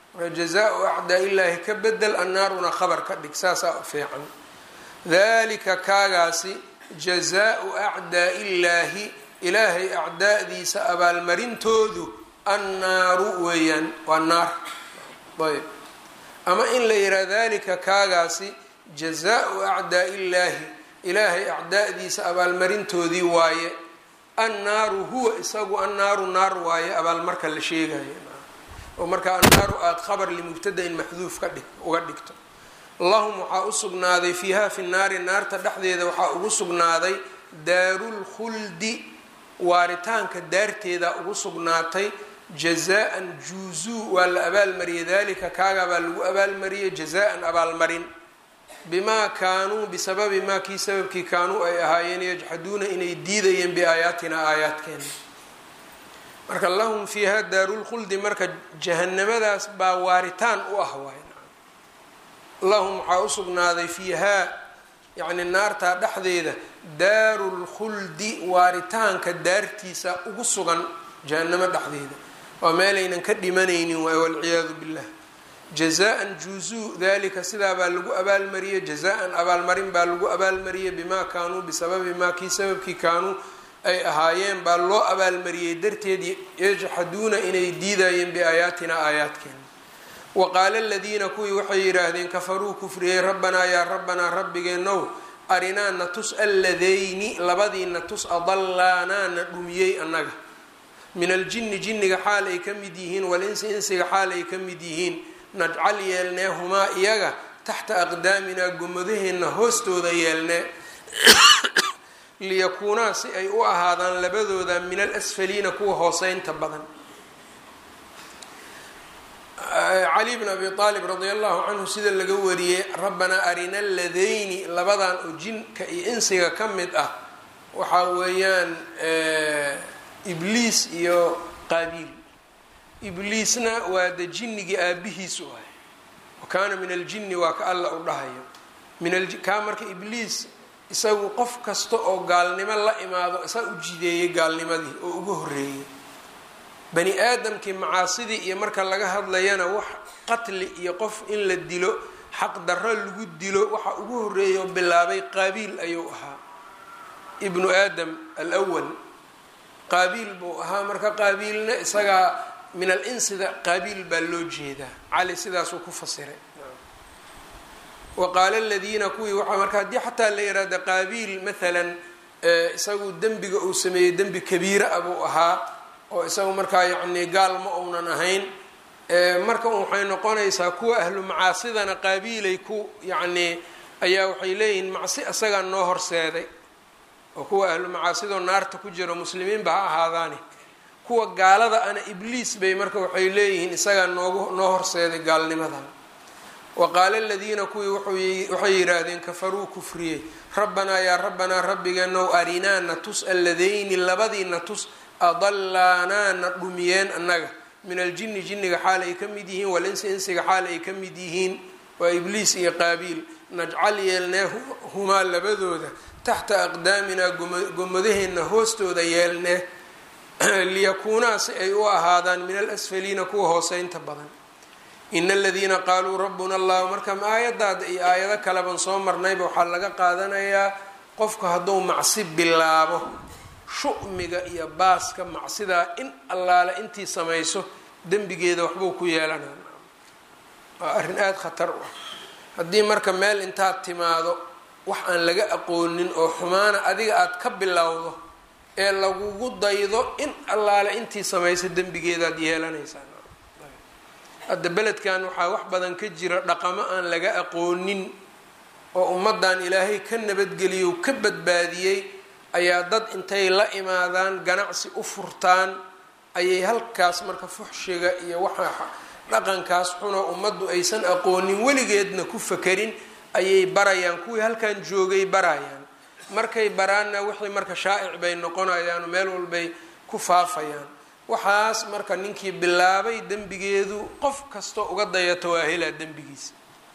marka jazaa-u acdaa illaahi ka bedel annaaruna khabar ka dhig saasaa fiican dalika kaagaasi jazaa-u acdaa illaahi ilaahay acdaa'diisa abaalmarintoodu annaaru weeyaan waa naar ayb ama in la yihaha dalika kaagaasi jazaa-u acdaa illaahi ilaahay acdaa'diisa abaalmarintoodii waaye annaaru huwa isagu annaaru naar waaye abaalmarka la sheegayo oo markaa annaaru aada khabar limubtada-in maxduuf ka dhig uga dhigto lahum waxaa u sugnaaday fiiha fi naari naarta dhexdeeda waxaa ugu sugnaaday daarulkhuldi waaritaanka daarteeda ugu sugnaatay jazaan juuzuu waa la abaalmariyay dalika kaagaa baa lagu abaalmariyay jazaan abaalmarin bimaa kaanuu bisababi maa kii sababkii kaanuu ay ahaayeen yajxaduuna inay diidayeen biaayaatina aayaadkeena marka lahum fiiha daarulkhuldi marka jahanamadaas baa waaritaan u ah waay lahum waxaa u sugnaaday fiihaa yacni naartaa dhexdeeda daarulkhuldi waaritaanka daartiisa ugu sugan jahanamo dhexdeeda waa meelaynan ka dhimanaynin waay walciyaadu billah jazaan juuzuu dalika sidaa baa lagu abaalmariyey jazaan abaalmarin baa lagu abaalmariyey bimaa kaanuu bisababi maa kii sababkii kaanuu ay ahaayeen baa loo abaalmariyey darteed yajxaduuna inay diidayeen biaayaatina aayaadkeena wa qaala aladiina kuwii waxay yidhaahdeen kafaruu kufriyey rabbanaa yaa rabbanaa rabbigeenow arinaa na tus alladayni labadii na tus adallaanaa na dhumiyey annaga min aljinni jinniga xaal ay ka mid yihiin walinsi insiga xaal ay ka mid yihiin najcal yeelnee humaa iyaga taxta aqdaaminaa gomadaheenna hoostooda yeelnee liyakuunaa si ay u ahaadaan labadooda min alasfaliina kuwa hooseynta badan cali bn abi aalib radia allahu canhu sida laga wariyey rabbanaa arina aladayni labadan oo jinka iyo insiga ka mid ah waxaa weeyaan ibliis iyo qaabiil ibliisna waa de jinnigii aabihiis u ahay wa kaana min aljinni waa ka alla u dhahayo minkaa marka ibliis isagu qof kasta oo gaalnimo la imaado isaa u jideeyey gaalnimadii oo ugu horreeyey bani aadamkii macaasidii iyo marka laga hadlayana wax qatli iyo qof in la dilo xaq darro lagu dilo waxa ugu horreeyay oo bilaabay qaabiil ayuu ahaa ibnu aadam alwal qaabiil buu ahaa marka qaabiilna isagaa min al insida qaabiil baa loo jeedaa cali sidaasuu ku fasiray wa qaala aladiina kuwii waxa marka haddii xataa la yihahda qaabiil maalan isagu dembiga uu sameeyey dembi kabiira ah buu ahaa oo isagu markaa yacni gaal ma uunan ahayn marka waxay noqonaysaa kuwa ahlu macaasidana qaabiilay ku yacnii ayaa waxay leeyihiin macsi isagaa noo horseeday oo kuwa ahlu macaasidoo naarta ku jiro muslimiinba ha ahaadaani kuwa gaalada ana ibliis bay marka waxay leeyihiin isagaa noogu noo horseeday gaalnimadan wa qaala aladiina kuwii waxay yidhaahdeen kafaruu kufriyey rabbanaa yaa rabbanaa rabbigeenow arinaa na tus alladayni labadii na tus adallaanaa na dhumiyeen annaga min aljinni jinniga xaal ay ka mid yihiin walinsi insiga xaal ay ka mid yihiin waa ibliis iyo qaabiil najcal yeelnee humaa labadooda taxta aqdaaminaa gomadaheenna hoostooda yeelnee liyakuunaa si ay u ahaadaan min alasfaliina kuwa hooseynta badan ina aladiina qaaluu rabbuna allahu marka aayadaada iyo aayado kaleban soo marnayba waxaa laga qaadanayaa qofku hadduu macsi bilaabo shu'miga iyo baaska macsidaa in allaale intii samayso dembigeeda waxbuu ku yeelanaa waa arrin aada khatar u ah haddii marka meel intaad timaado wax aan laga aqoonin oo xumaana adiga aada ka bilowdo ee lagugu daydo in allaale intii samayso dembigeedaad yeelanaysaa hadda beledkan waxaa wax badan ka jira dhaqamo aan laga aqoonin oo ummaddan ilaahay ka nabadgeliyo ka badbaadiyey ayaa dad intay la imaadaan ganacsi u furtaan ayay halkaas marka fuxshiga iyo waxa dhaqankaas xunoo ummaddu aysan aqoonin weligeedna ku fakerin ayay barayaan kuwii halkan joogay barayaan markay baraanna wixii marka shaa'ic bay noqonayaan meel walbay ku faafayaan waxaas marka ninkii bilaabay dembigeedu qof kastoo uga dayato waa helaa dembigiisa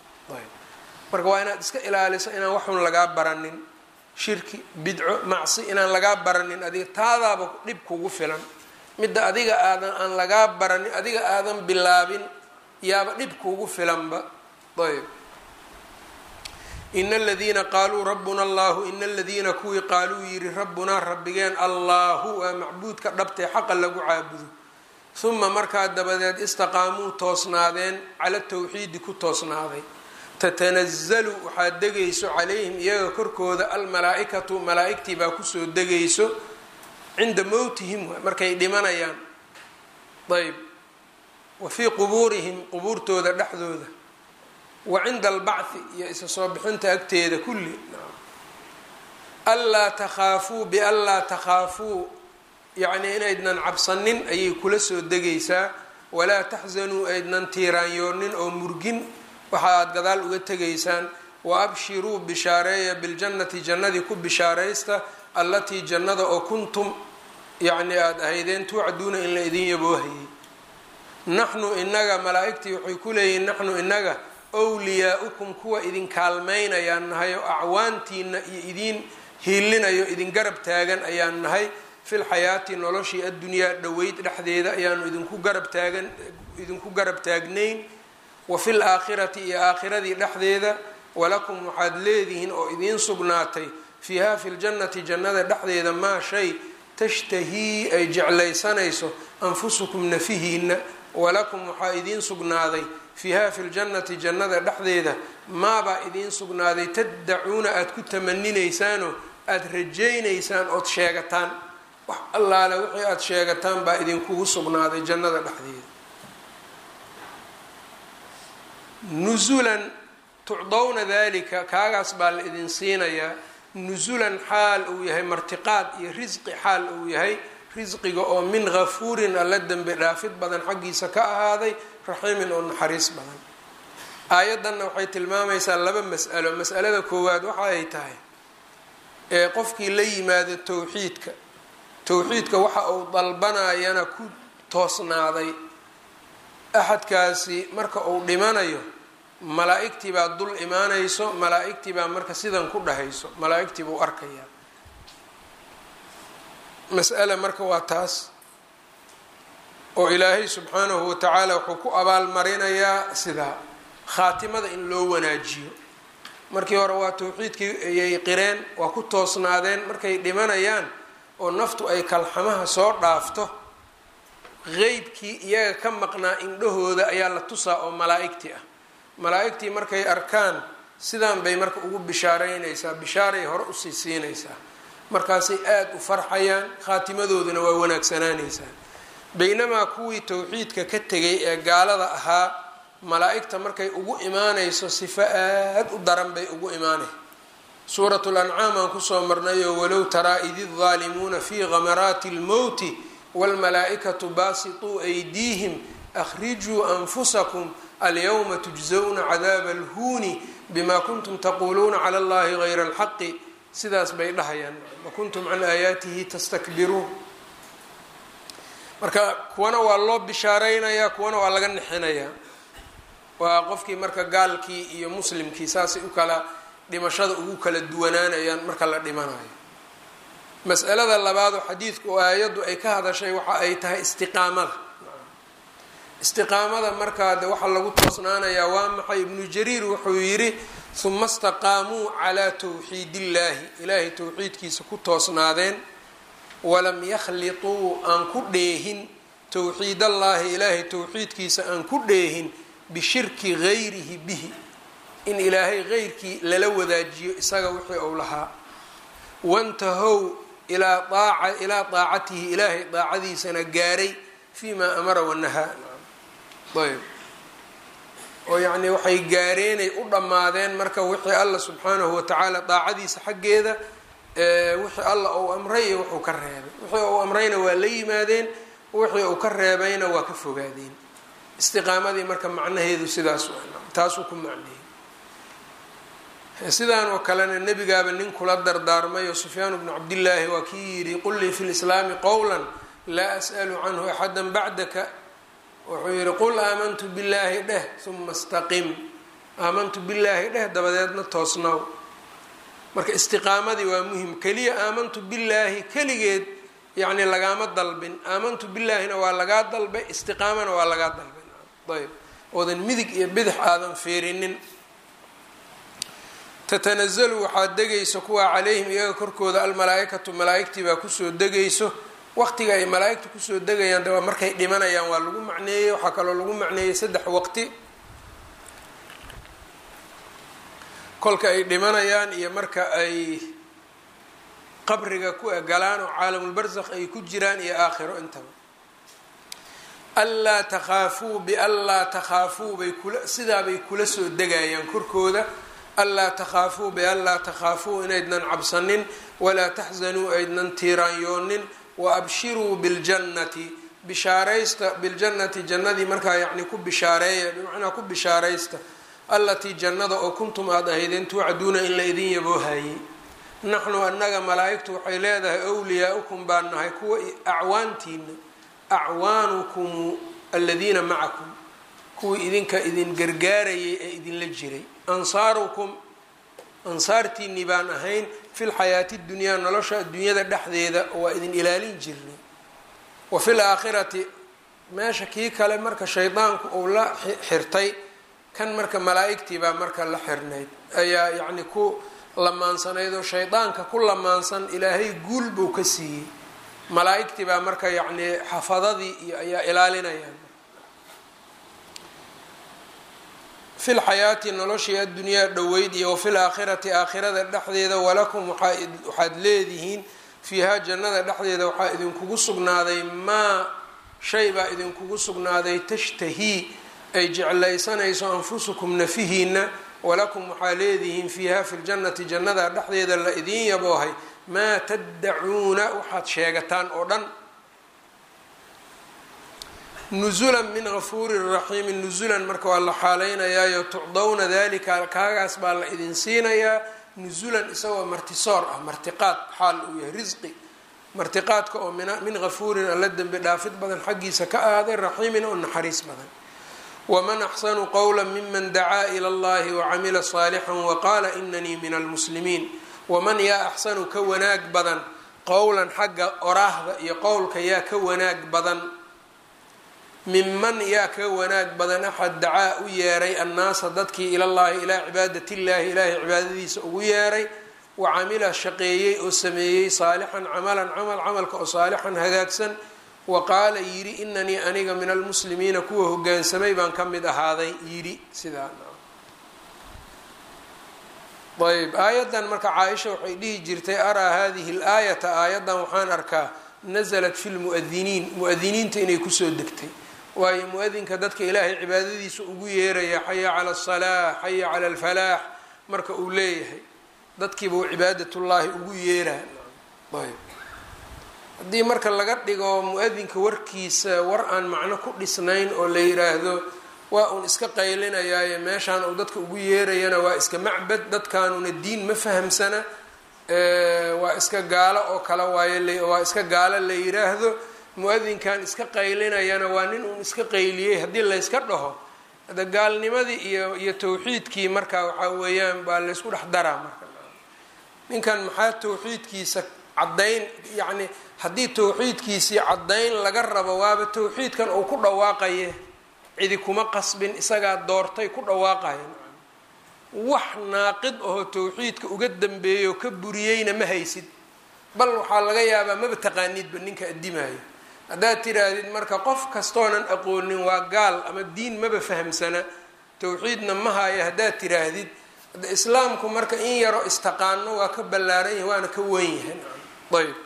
marka waa inaad iska ilaaliso inaan waxun lagaa baranin shirki bidco macsi inaan lagaa baranin adiga taadaaba dhib kugu filan midda adiga aadan aan lagaa baranin adiga aadan bilaabin yaaba dhib kuugu filanba ayb ina aladiina qaaluu rabbuna allahu ina aladiina kuwii qaaluu yidhi rabbunaa rabbigeen allahu waa macbuudka dhabtee xaqa lagu caabudo huma markaa dabadeed istaqaamuu toosnaadeen cala tawxiidi ku toosnaaday tatanazalu waxaad degayso calayhim iyaga korkooda almalaa-ikatu malaa-igtii baa kusoo degayso cinda mowtihim markay dhimanayaan ayb wa fii qubuurihim qubuurtooda dhexdooda wa cinda albacthi iyo isa soo bixinta agteeda kulli anlaa takhaafuu bianlaa takhaafuu yacnii inaydnan cabsanin ayay kula soo degaysaa walaa taxsanuu aydnan tiiraanyoonin oo murgin waxa aada gadaal uga tegaysaan wa abshiruu bishaareeya biljannati jannadii ku bishaaraysta allatii jannada oo kuntum yacni aada ahaydeen tuucaduuna in la idin yaboohayay naxnu inaga malaa-igtii waxay ku leeyihiin naxnu inaga wliyaa-ukum kuwa idin kaalmaynayaan nahay oo acwaantiina iyo idiin hiilinayo idin garab taagan ayaan nahay fil xayaati noloshii addunyaa dhoweyd dhexdeeda ayaanu idinku garab taagan idinku garab taagnayn wa fil aakhirati iyo aakhiradii dhexdeeda walakum waxaad leedihiin oo idiin sugnaatay fiiha fi ljannati jannada dhexdeeda maa shay tashtahii ay jeclaysanayso anfusukum nafihiina walakum waxaa idiin sugnaaday fiiha fi ljannati jannada dhexdeeda maabaa idiin sugnaaday taddacuuna aada ku tamaninaysaan aada rajaynaysaan ood sheegataan wax allaale wixii aada sheegataan baa idinkugu sugnaaday jannada dhexdeeda nusulan tucdowna dalika kaagaas baa la idin siinayaa nusulan xaal uu yahay martiqaad iyo risqi xaal uu yahay risqiga oo min gafuurin alla dembi dhaafid badan xaggiisa ka ahaaday raxiimin oo naxariis badan aayaddanna waxay tilmaamaysaa laba mas'alo mas'alada koowaad waxa ay tahay ee qofkii la yimaado towxiidka towxiidka waxa uu dalbanayana ku toosnaaday axadkaasi marka uu dhimanayo malaa-igtii baa dul imaanayso malaa-igtii baa marka sidan ku dhahayso malaa-igtii buu arkayaa mas'ala marka waa taas oo ilaahay subxaanahu wa tacaala wuxuu ku abaalmarinayaa sidaa khaatimada in loo wanaajiyo markii hore waa towxiidkii ayay qireen waa ku toosnaadeen markay dhimanayaan oo naftu ay kalxamaha soo dhaafto qeybkii iyaga ka maqnaa indhahooda ayaa la tusaa oo malaa-igtii ah malaa-igtii markay arkaan sidaan bay marka ugu bishaareynaysaa bishaaray hore usii siinaysaa markaasay aada u farxayaan khaatimadooduna waa wanaagsanaanaysaa baynamaa kuwii towxiidka ka tegay ee gaalada ahaa malaa-igta markay ugu imaanayso sifo aad u daran bay ugu imaanay suurat lancaam aan kusoo marnayoo walow taraa id idaalimuuna fii gamaraati lmowti wاlmalaaئikaةu baasiطuu أydiihim أkhrijuu أnfusakum alyawma تujزwna cadaab اlhuuni bima kuntum taquluuna clى اllahi غayra اlxaqi sidaas bay dhahayaan wakuntum can aayaatihi tastakbiruun marka kuwana waa loo bishaareynayaa kuwana waa laga nixinayaa waa qofkii marka gaalkii iyo muslimkii saasay u kala dhimashada ugu kala duwanaanayaan marka la dhimanayo mas'alada labaadoo xadiidku oo aayaddu ay ka hadashay waxa ay tahay istiqaamada istiqaamada markaa de waxaa lagu toosnaanayaa waa maxay ibnu jariir wuxuu yidhi huma istaqaamuu calaa towxiid illaahi ilaahay towxiidkiisa ku toosnaadeen walam yakhlituu aan ku dheehin towxiidallaahi ilaahay towxiidkiisa aan ku dheehin bishirki gayrihi bihi in ilaahay geyrkii lala wadaajiyo isaga wixii uu lahaa wantahow ilaa aaca ilaa daacatihi ilaahay daacadiisana gaaray fii maa amara wanahaa ayb oo yacnii waxay gaareenay u dhammaadeen marka wixii alla subxaanahu watacaala daacadiisa xaggeeda wixii alla uu amray iyo wuxuu ka reebay wixii uu amrayna waa la yimaadeen wixii uu ka reebayna waa ka fogaadeen istiqaamadii marka macnaheedu sidaas taasuu ku macneeyey sidaan oo kalena nebigaaba nin kula dardaarmay oo sufyaan bnu cabdillaahi waa kii yidhi qul lii fi lislaami qowla laa as'alu canhu axada bacdaka wuxuu yidhi qul aamantu billaahi dheh uma istaqim aamantu billaahi dheh dabadeedna toosnaw marka istiqaamadii waa muhim keliya aamantu billaahi keligeed yacni lagaama dalbin aamantu billaahina waa lagaa dalbay istiqaamana waa lagaa dalbay ayb oodan midig iyo bidix aadan fiirinin tatanazalu waxaa degayso kuwaa calayhim iyaga korkooda almalaa-ikatu malaa-igtii baa kusoo degayso waqtiga ay malaa-igtu kusoo degayaan de waa markay dhimanayaan waa lagu macneeyey waxaa kaloo lagu macneeyey saddex waqti kolka ay dhimanayaan iyo marka ay qabriga ku galaan oo caalamulbarsakh ay ku jiraan iyo aakhiro intaba anlaa takhaafuu bianlaa takhaafuu bay kula sidaabay kula soo degayaan korkooda anlaa takhaafuu bianlaa takhaafuu inaydnan cabsanin walaa taxzanuu aydnan tiiraanyoonin wa abshiruu biljannati bishaaraysta biljannati jannadii markaa yacni ku bishaareeya bimacnaa ku bishaaraysta allatii jannada oo kuntum aada ahaydeen tuucaduuna in la idin yaboohayey naxnu annaga malaa-igtu waxay leedahay wliyaa-ukum baan nahay kuwa acwaantiina acwaanukum aladiina macakum kuwii idinka idin gargaarayay ee idinla jiray ansaarukum ansaartiinii baan ahayn fi lxayaati dunyaa nolosha adduunyada dhexdeeda waa idin ilaalin jirnay wa fi laakhirati meesha kii kale marka shaydaanku uu la xirtay kan marka malaa-igtii baa marka la xirnayd ayaa yacni ku lamaansanayd oo shaydaanka ku lamaansan ilaahay guul buu ka siiyey malaa-igtii baa marka yacni xafadadii iyo ayaa ilaalinayaan fi lxayaati noloshii addunyaa dhoweyd iyo wafi laakhirati aakhirada dhexdeeda walakum waxaad leedihiin fiihaa jannada dhexdeeda waxaa idinkugu sugnaaday maa shay baa idinkugu sugnaaday tashtahii ay jeclaysanayso anfusukum nafihiina walakum waxaa leedihiin fiiha fi ljannati jannada dhexdeeda la idiin yaboohay maa taddacuuna waxaad sheegataan oo dhan nusulan min gafuurin raxiimin nusulan marka waa la xaalaynayayo tucdawna dalika kaagaas baa la idin siinayaa nusulan isagoo martisoor ah martiqaad xaal uu yahay risqi martiqaadka oo min gafuurin alla dembi dhaafid badan xaggiisa ka ahaaday raxiimin oo naxariis badan waman axsanu qowla miman dacaa ila allahi wacamila saalixan waqaala inanii min almuslimiin waman yaa axsanu ka wanaag badan qowlan xagga oraahda iyo qowlka yaa ka wanaag badan minman yaa ka wanaag badan axad dacaa u yeeray annaasa dadkii ilallaahi ilaa cibaadatillahi ilaahay cibaadadiisa ugu yeeray wa camila shaqeeyey oo sameeyey saalixan camalan camal camalka oo saalixan hagaagsan wa qaala yidhi inanii aniga min almuslimiina kuwa hogaansamay baan ka mid ahaaday yidhi sidaa ayb aayaddan marka caaisha waxay dhihi jirtay araa hadihi laayata aayaddan waxaan arkaa nasalat fi lmuadiniin mu-adiniinta inay kusoo degtay waayo mu-adinka dadka ilaahay cibaadadiisa ugu yeeraya xaya cala asalaax xaya cala alfalaax marka uu leeyahay dadkiiba uu cibaadatullaahi ugu yeeraa ayb haddii marka laga dhigo mu-adinka warkiisa war aan macno ku dhisnayn oo la yiraahdo waa uun iska qaylinayaaye meeshaan uu dadka ugu yeerayana waa iska macbad dadkaanuna diin ma fahamsana waa iska gaalo oo kale waayo waa iska gaalo la yiraahdo mu-adinkan iska qaylinayana waa nin uun iska qayliyey haddii layska dhaho hada gaalnimadii iyo iyo tawxiidkii marka waxaa weeyaan baa laysku dhex daraa marka ninkan maxaa tawxiidkiisa caddayn yacni haddii tawxiidkiisii caddayn laga rabo waaba tawxiidkan uu ku dhawaaqaye cidi kuma qasbin isagaa doortay ku dhawaaqaya wax naaqid ahoo tawxiidka uga dambeeyo ka buriyeyna ma haysid bal waxaa laga yaabaa maba taqaanidba ninka addimaayo haddaad tidhaahdid marka qof kastoonan aqoonin waa gaal ama diin maba fahamsana tawxiidna ma haayo haddaad tidhaahdid hadda islaamku marka in yaro istaqaano waa ka ballaaran yahay waana ka wen yahay ayb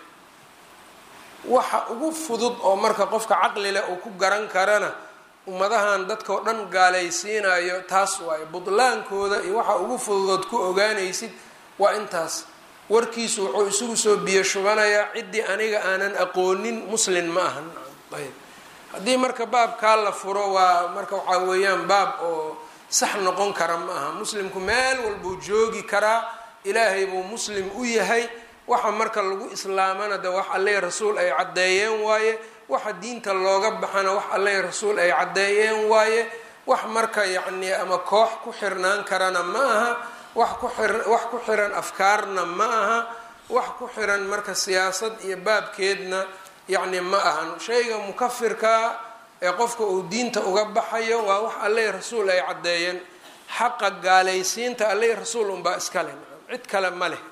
waxa ugu fudud oo marka qofka caqli leh uu ku garan karana ummadahan dadka oo dhan gaalaysiinayo taas waayo budlaankooda iyo waxa ugu fududood ku ogaanaysid waa intaas warkiisu wuxuu isugu soo biyo shubanayaa ciddii aniga aanan aqoonin muslin ma ahan ayb haddii marka baabkaa la furo waa marka waxaa weeyaan baab oo sax noqon kara ma aha muslimku meel walbuu joogi karaa ilaahay buu muslim u yahay waxa marka lagu islaamana de wax alle rasuul ay caddeeyeen waaye waxa diinta looga baxana wax alle rasuul ay caddeeyeen waaye wax marka yacni ama koox ku xirnaan karana ma aha wax ku xir wax ku xiran afkaarna ma aha wax ku xiran marka siyaasad iyo baabkeedna yacni ma ahan shayga mukafirkaa ee qofka uu diinta uga baxayo waa wax alleh rasuul ay caddeeyeen xaqa gaalaysiinta alleh rasuul unbaa iskale cid kale ma leh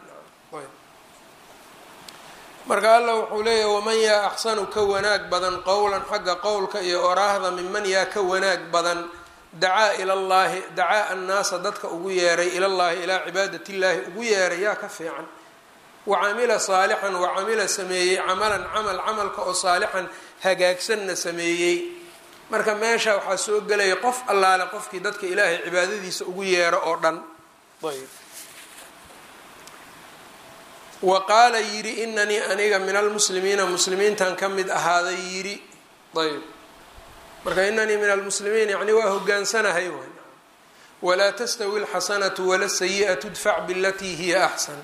marka alla wuxuu leeyahy waman yaa axsanu ka wanaag badan qowlan xagga qowlka iyo oraahda minman yaa ka wanaag badan dacaa ila llaahi dacaa annaasa dadka ugu yeeray ilallaahi ilaa cibaadati illaahi ugu yeeray yaa ka fiican wa camila saalixan wa camila sameeyey camalan camal camalka oo saalixan hagaagsanna sameeyey marka meesha waxaa soo gelaya qof allaale qofkii dadka ilaahay cibaadadiisa ugu yeero oo dhan ayb wa qaala yidhi inanii aniga min almuslimiina muslimiintan ka mid ahaaday yidhi ayb marka inanii min almuslimiin yani waa hogaansanahay waay walaa tastawi alxasanatu wala sayi'atu dfac bilatii hiya axsan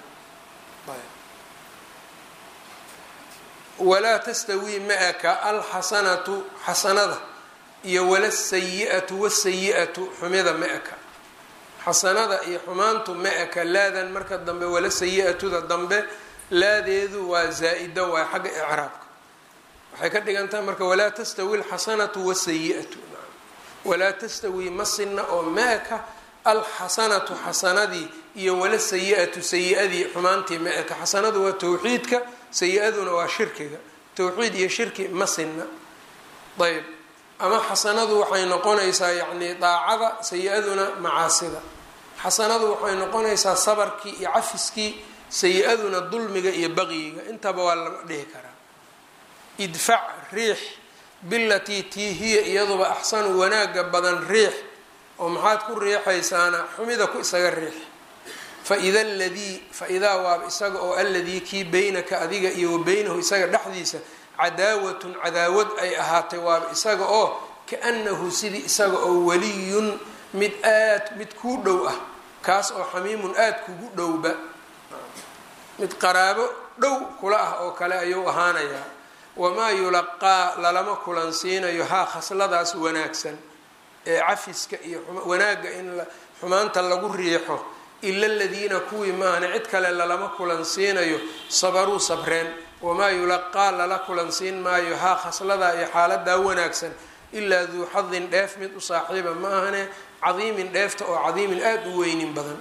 walaa tastawii ma-aka alxasanatu xasanada iyo wala sayi-atu wasayi-atu xumida ma-aka xasanada iyo xumaantu ma-aka laadan marka dambe wala sayi-atuda dambe laadeedu waa zaa-ida waa xagga icraabka waxay ka dhigan tahay marka walaa tastawi alxasanatu wasayi-atu walaa tastawi masina oo ma-aka alxasanatu xasanadii iyo wala sayi-atu sayi-adii xumaantii ma-aka xasanadu waa towxiidka sayi-aduna waa shirkiga towxiid iyo shirki masina ayb ama xasanadu waxay noqonaysaa yacni daacada sayi-aduna macaasida xasanadu waxay noqonaysaa sabarkii iyo cafiskii sayi-aduna dulmiga iyo baqyiga intaba waa lama dhihi karaa idfac riix bilatii tii hiya iyaduba axsanu wanaaga badan riix oo maxaad ku riixaysaana xumida ku isaga riix faida aladii fa-idaa waaba isaga oo aladii kii beynaka adiga iyo wa beynahu isaga dhexdiisa cadaawatun cadaawad ay ahaatay waaba isaga oo kaanahu sidii isaga oo waliyun mid aad mid kuu dhow ah kaas oo xamiimun aada kugu dhowba mid qaraabo dhow kula ah oo kale ayuu ahaanayaa wamaa yulaqaa lalama kulansiinayo haa khasladaas wanaagsan ee cafiska iyo wanaagga in xumaanta lagu riixo ila aladiina kuwii maahna cid kale lalama kulansiinayo sabaruu sabreen wamaa yulaqaa lala kulansiin maayo haa khasladaa iyo xaaladaa wanaagsan ilaa duu xadin dheef mid u saaxiiba ma ahane cadiimin dheefta oo cadiimin aada u weynin badan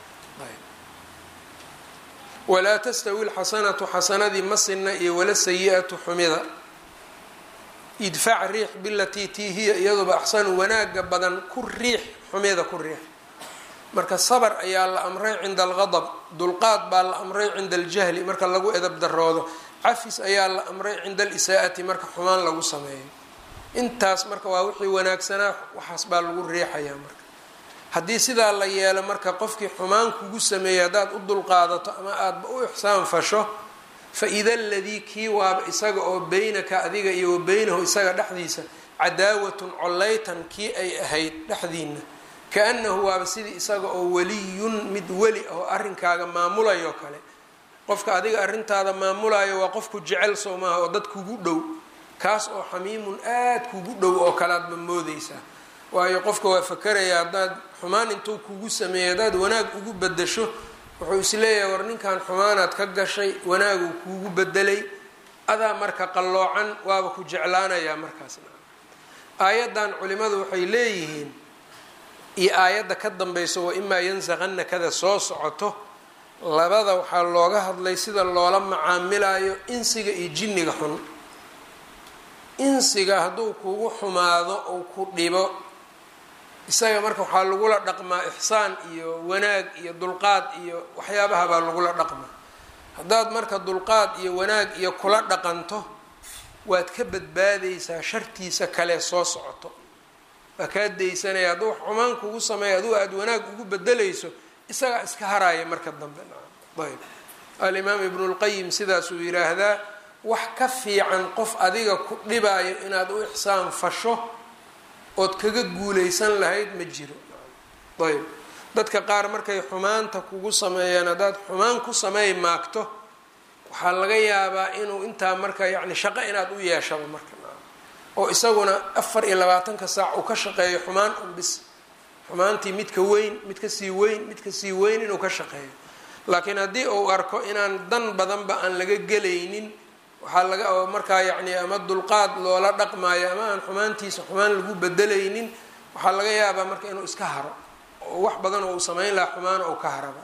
walaa tastawi lxasanatu xasanadii masina iyo wala sayi-atu xumida idfac riix bilatii tii hiya iyaduba axsanu wanaaga badan ku riix xumida ku riix marka sabr ayaa la amray cinda algadab dulqaad baa la amray cinda aljahli marka lagu edab daroodo cafis ayaa la amray cinda alisaa'ati marka xumaan lagu sameeyo intaas marka waa wixii wanaagsanaa waxaas baa lagu riixayaa marka haddii sidaa la yeelo marka qofkii xumaan kugu sameeyay haddaad u dulqaadato ama aadaba u ixsaan fasho fa ida aladii kii waaba isaga oo beynaka adiga iyo wa beynahu isaga dhexdiisa cadaawatun collaytan kii ay ahayd dhexdiina kaanahu waaba sidii isaga oo waliyun mid weli oo arrinkaaga maamulayo kale qofka adiga arrintaada maamulayo waa qofku jecel soo maaha oo dad kugu dhow kaas oo xamiimun aad kugu dhow oo kale aadba moodeysaa waayo qofka waa fakeraya haddaad xumaan intuu kugu sameeyay haddaad wanaag ugu bedasho wuxuu isleeyahay war ninkan xumaanaad ka gashay wanaaguu kuugu bedelay adaa marka qalloocan waaba ku jeclaanayaa markaasna aayaddan culimadu waxay leeyihiin iyo aayadda ka dambayso wa imaa yansaqana kada soo socoto labada waxaa looga hadlay sida loola macaamilayo insiga iyo jinniga xun insiga hadduu kugu xumaado ou ku dhibo isaga marka waxaa lagula dhaqmaa ixsaan iyo wanaag iyo dulqaad iyo waxyaabaha baa lagula dhaqmaa haddaad marka dulqaad iyo wanaag iyo kula dhaqanto waad ka badbaadaysaa shartiisa kale soo socoto waa kaa daysanaya hadduu wax xumaan kugu sameeya aduu aada wanaag ugu bedelayso isagaa iska haraaya marka dambe ayb alimaam ibnulqayim sidaasuu yiraahdaa wax ka fiican qof adiga ku dhibaayo inaad u ixsaan fasho ood kaga guuleysan lahayd ma jiro ayb dadka qaar markay xumaanta kugu sameeyaan haddaad xumaan ku sameey maagto waxaa laga yaabaa inuu intaa marka yacni shaqo inaad u yeeshaba marka oo isaguna afar iyo labaatanka saac uu ka shaqeeyo xumaan un bis xumaantii midka weyn mid ka sii weyn mid ka sii weyn inuu ka shaqeeyo laakiin haddii uu arko inaan dan badanba aan laga gelaynin waxaa laga markaa yacni ama dulqaad loola dhaqmaayo ama aan xumaantiisa xumaan lagu bedelaynin waxaa laga yaabaa marka inuu iska haro oo wax badan oo uu samayn lahaa xumaana ou ka haraba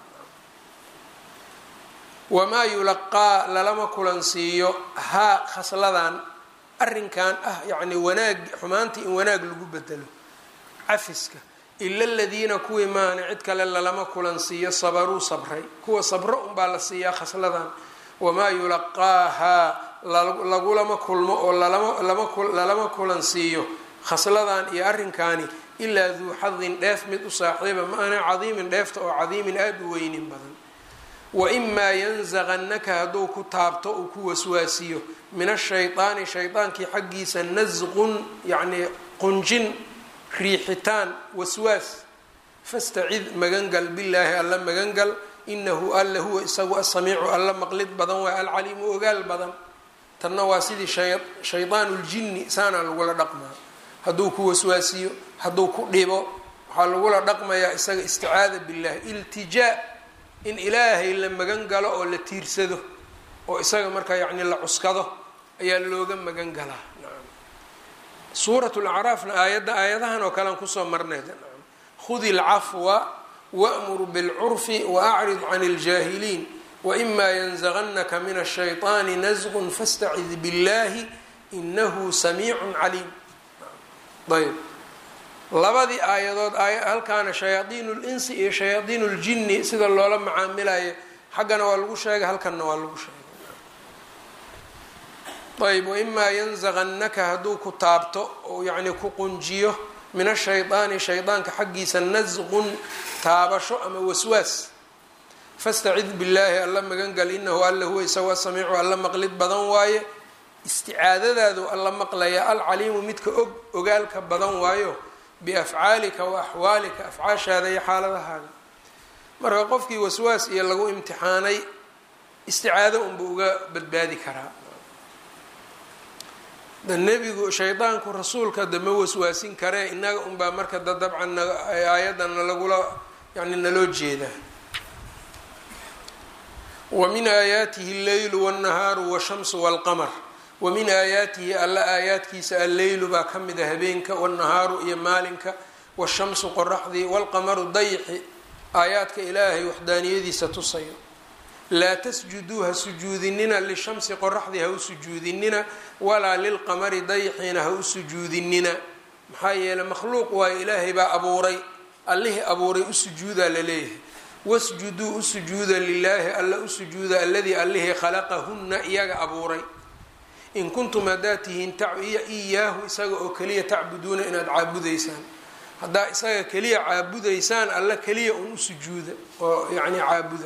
wamaa yulaqaa lalama kulansiiyo haa khasladan arrinkan ah yacni wanaag xumaantii in wanaag lagu bedelo cafiska ila aladiina kuwii maana cid kale lalama kulansiiyo sabaruu sabray kuwa sabro unbaa la siiyaa khasladan wamaa yulaqaahaa lagulama kulmo oo lalama kulansiiyo khasladan iyo arrinkaani ilaa duu xadin dheef mid u saaxiiba maana cadiimin dheefta oo cadiimin aada u weynin badan waimaa yanzaqannaka hadduu ku taabto uu ku waswaasiyo min ashaydaani shaydaankii xaggiisa nasqun yacnii qunjin riixitaan waswaas fastacid magangal billaahi alla magangal inahu alla huwa isagu asamiicu alla maqlid badan waa alcaliimu ogaal badan tanna waa sidii shaydaanu ljinni saanaa lagula dhaqmaa hadduu ku waswaasiyo hadduu ku dhibo waxaa lagula dhaqmayaa isaga isticaada billahi iltijaa in ilaahay la magan galo oo la tiirsado oo isaga markaa yacni la cuskado ayaa looga magan galaa nacam suurat lacraafna aayadda aayadahan oo kalean kusoo marnay nacam khudi alcafwa wa'mur bilcurfi waacrid can اljaahiliin waima yanzaqanaka min ashayطaani nasqun fastacid biاllahi inahu samiicun caliim ayb labadii aayadood halkaana shayaadiin linsi iyo shayaadiin ljinni sida loola macaamilayo xaggana waa lagu sheegay halkanna waa lagu sheegay ayb waimaa yanzaqannaka hadduu ku taabto oo yacni ku qunjiyo min ashaydaani shaydaanka xaggiisa nasqun taabasho ama waswaas fastacid billaahi alla magangal inahu alla huwa isaga samiicu alla maqlid badan waaye isticaadadaadu alla maqlaya alcaliimu midka og ogaalka badan waayo biafcaalika wa axwaalika afcaashaada iyo xaaladahaaga marka qofkii waswaas iyo lagu imtixaanay isticaado unba uga badbaadi karaa da nebigu shaydaanku rasuulka de ma waswaasin karee inaga unbaa marka da dabcan aayadana lagula yani naloo jeedaa wa min aayaatihi alleylu wاnnahaaru washamsu wاlqamar wa min aayaatihi alla aayaadkiisa alleylu baa ka mid a habeenka wاnnahaaru iyo maalinka washamsu qoraxdii wاlqamaru dayxi aayaadka ilaahay waxdaaniyadiisa tusayo laa tasjuduu ha sujuudinina lishamsi qoraxdii ha u sujuudinina walaa lilqamari dayxiina ha u sujuudinina maxaa yeeley makhluuq waayo ilaahay baa abuuray allihii abuuray u sujuudaa laleeyahay wasjuduu u sujuuda lilaahi alla u sujuuda aladii allihii khalaqahunna iyaga abuuray in kuntum haddaad tihiin iyaahu isaga oo keliya tacbuduuna inaad caabudaysaan haddaa isaga keliya caabudaysaan alla keliya un u sujuuda oo yacni caabuda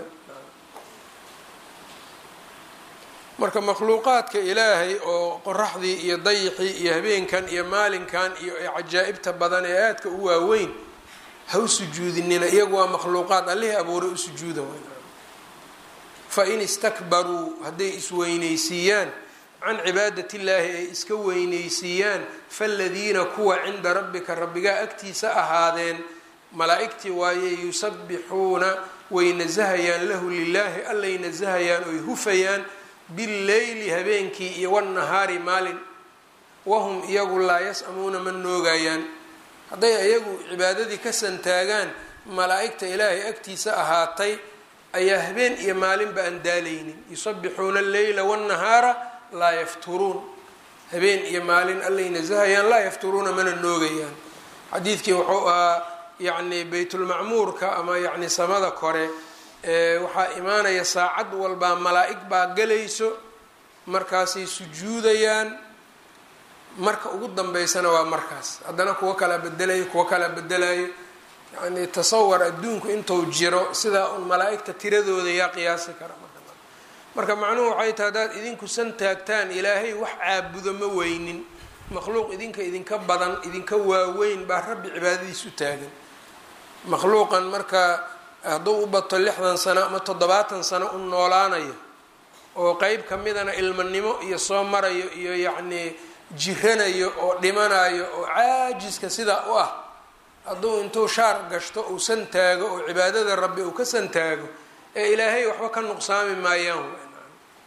marka makhluuqaadka ilaahay oo qoraxdii iyo dayixii iyo habeenkan iyo maalinkan iyo cajaa'ibta badan ee aadka u waaweyn ha u sujuudinina iyagu waa makhluuqaad allihii abuuray u sujuuda fa in istakbaruu hadday isweynaysiiyaan can cibaadat illaahi ay iska weynaysiiyaan faladiina kuwa cinda rabbika rabbigaa agtiisa ahaadeen malaa'igtii waaye yusabbixuuna way nasahayaan lahu lilaahi allay nasahayaan oy hufayaan billeyli habeenkii iyo wannahaari maalin wahum iyagu laa yas-amuuna ma noogayaan hadday iyagu cibaadadii ka santaagaan malaa'igta ilaahay agtiisa ahaatay ayaa habeen iyo maalinba aan daalaynin yusabbixuuna alleyla wannahaara laa yafturuun habeen iyo maalin allay nasahayaan laa yafturuuna mana noogayaan xadiidkii wuxuu ahaa yacni baytulmacmuurka ama yacni samada kore waxaa imaanaya saacad walbaa malaa'ig baa galayso markaasay sujuudayaan marka ugu dambeysana waa markaas haddana kuwo kalaa bedelayo kuwo kalaa bedelayo yacni tasawar adduunku intuu jiro sidaa un malaa'igta tiradooda yaa qiyaasi kara marka macnuhu waxay tahay haddaad idinku san taagtaan ilaahay wax caabudo ma weynin makhluuq idinka idinka badan idinka waaweyn baa rabbi cibaadadiis u taagan makhluuqan marka hadduu u bato lixdan sano ama toddobaatan sano u noolaanayo oo qeyb ka midana ilmanimo iyo soo marayo iyo yacnii jiranayo oo dhimanayo oo caajiska sidaa u ah hadduu intuu shaar gashto uu san taago oo cibaadada rabbi uu ka san taago ee ilaahay waxba ka nuqsaami maayaan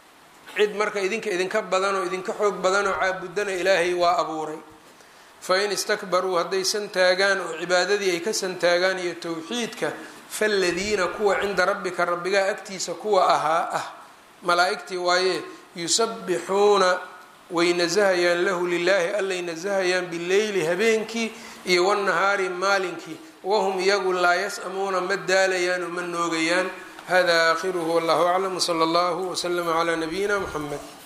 cid marka idinka idinka badan oo idinka xoog badan oo caabudana ilaahay waa abuuray fain istakbaruu hadday santaagaan oo cibaadadii ay ka santaagaan iyo towxiidka faaladiina kuwa cinda rabbika rabbigaa agtiisa kuwa ahaa ah malaa-igtii waaye yusabbixuuna way nasahayaan lahu lilaahi allay nasahayaan bileyli habeenkii iyo wanahaari maalinkii wahum iyagu laa yas-amuuna ma daalayaan oo ma noogayaan hada aakhiruhu wallahu aclam wsala allahu wslama calaa nabiyina muxamed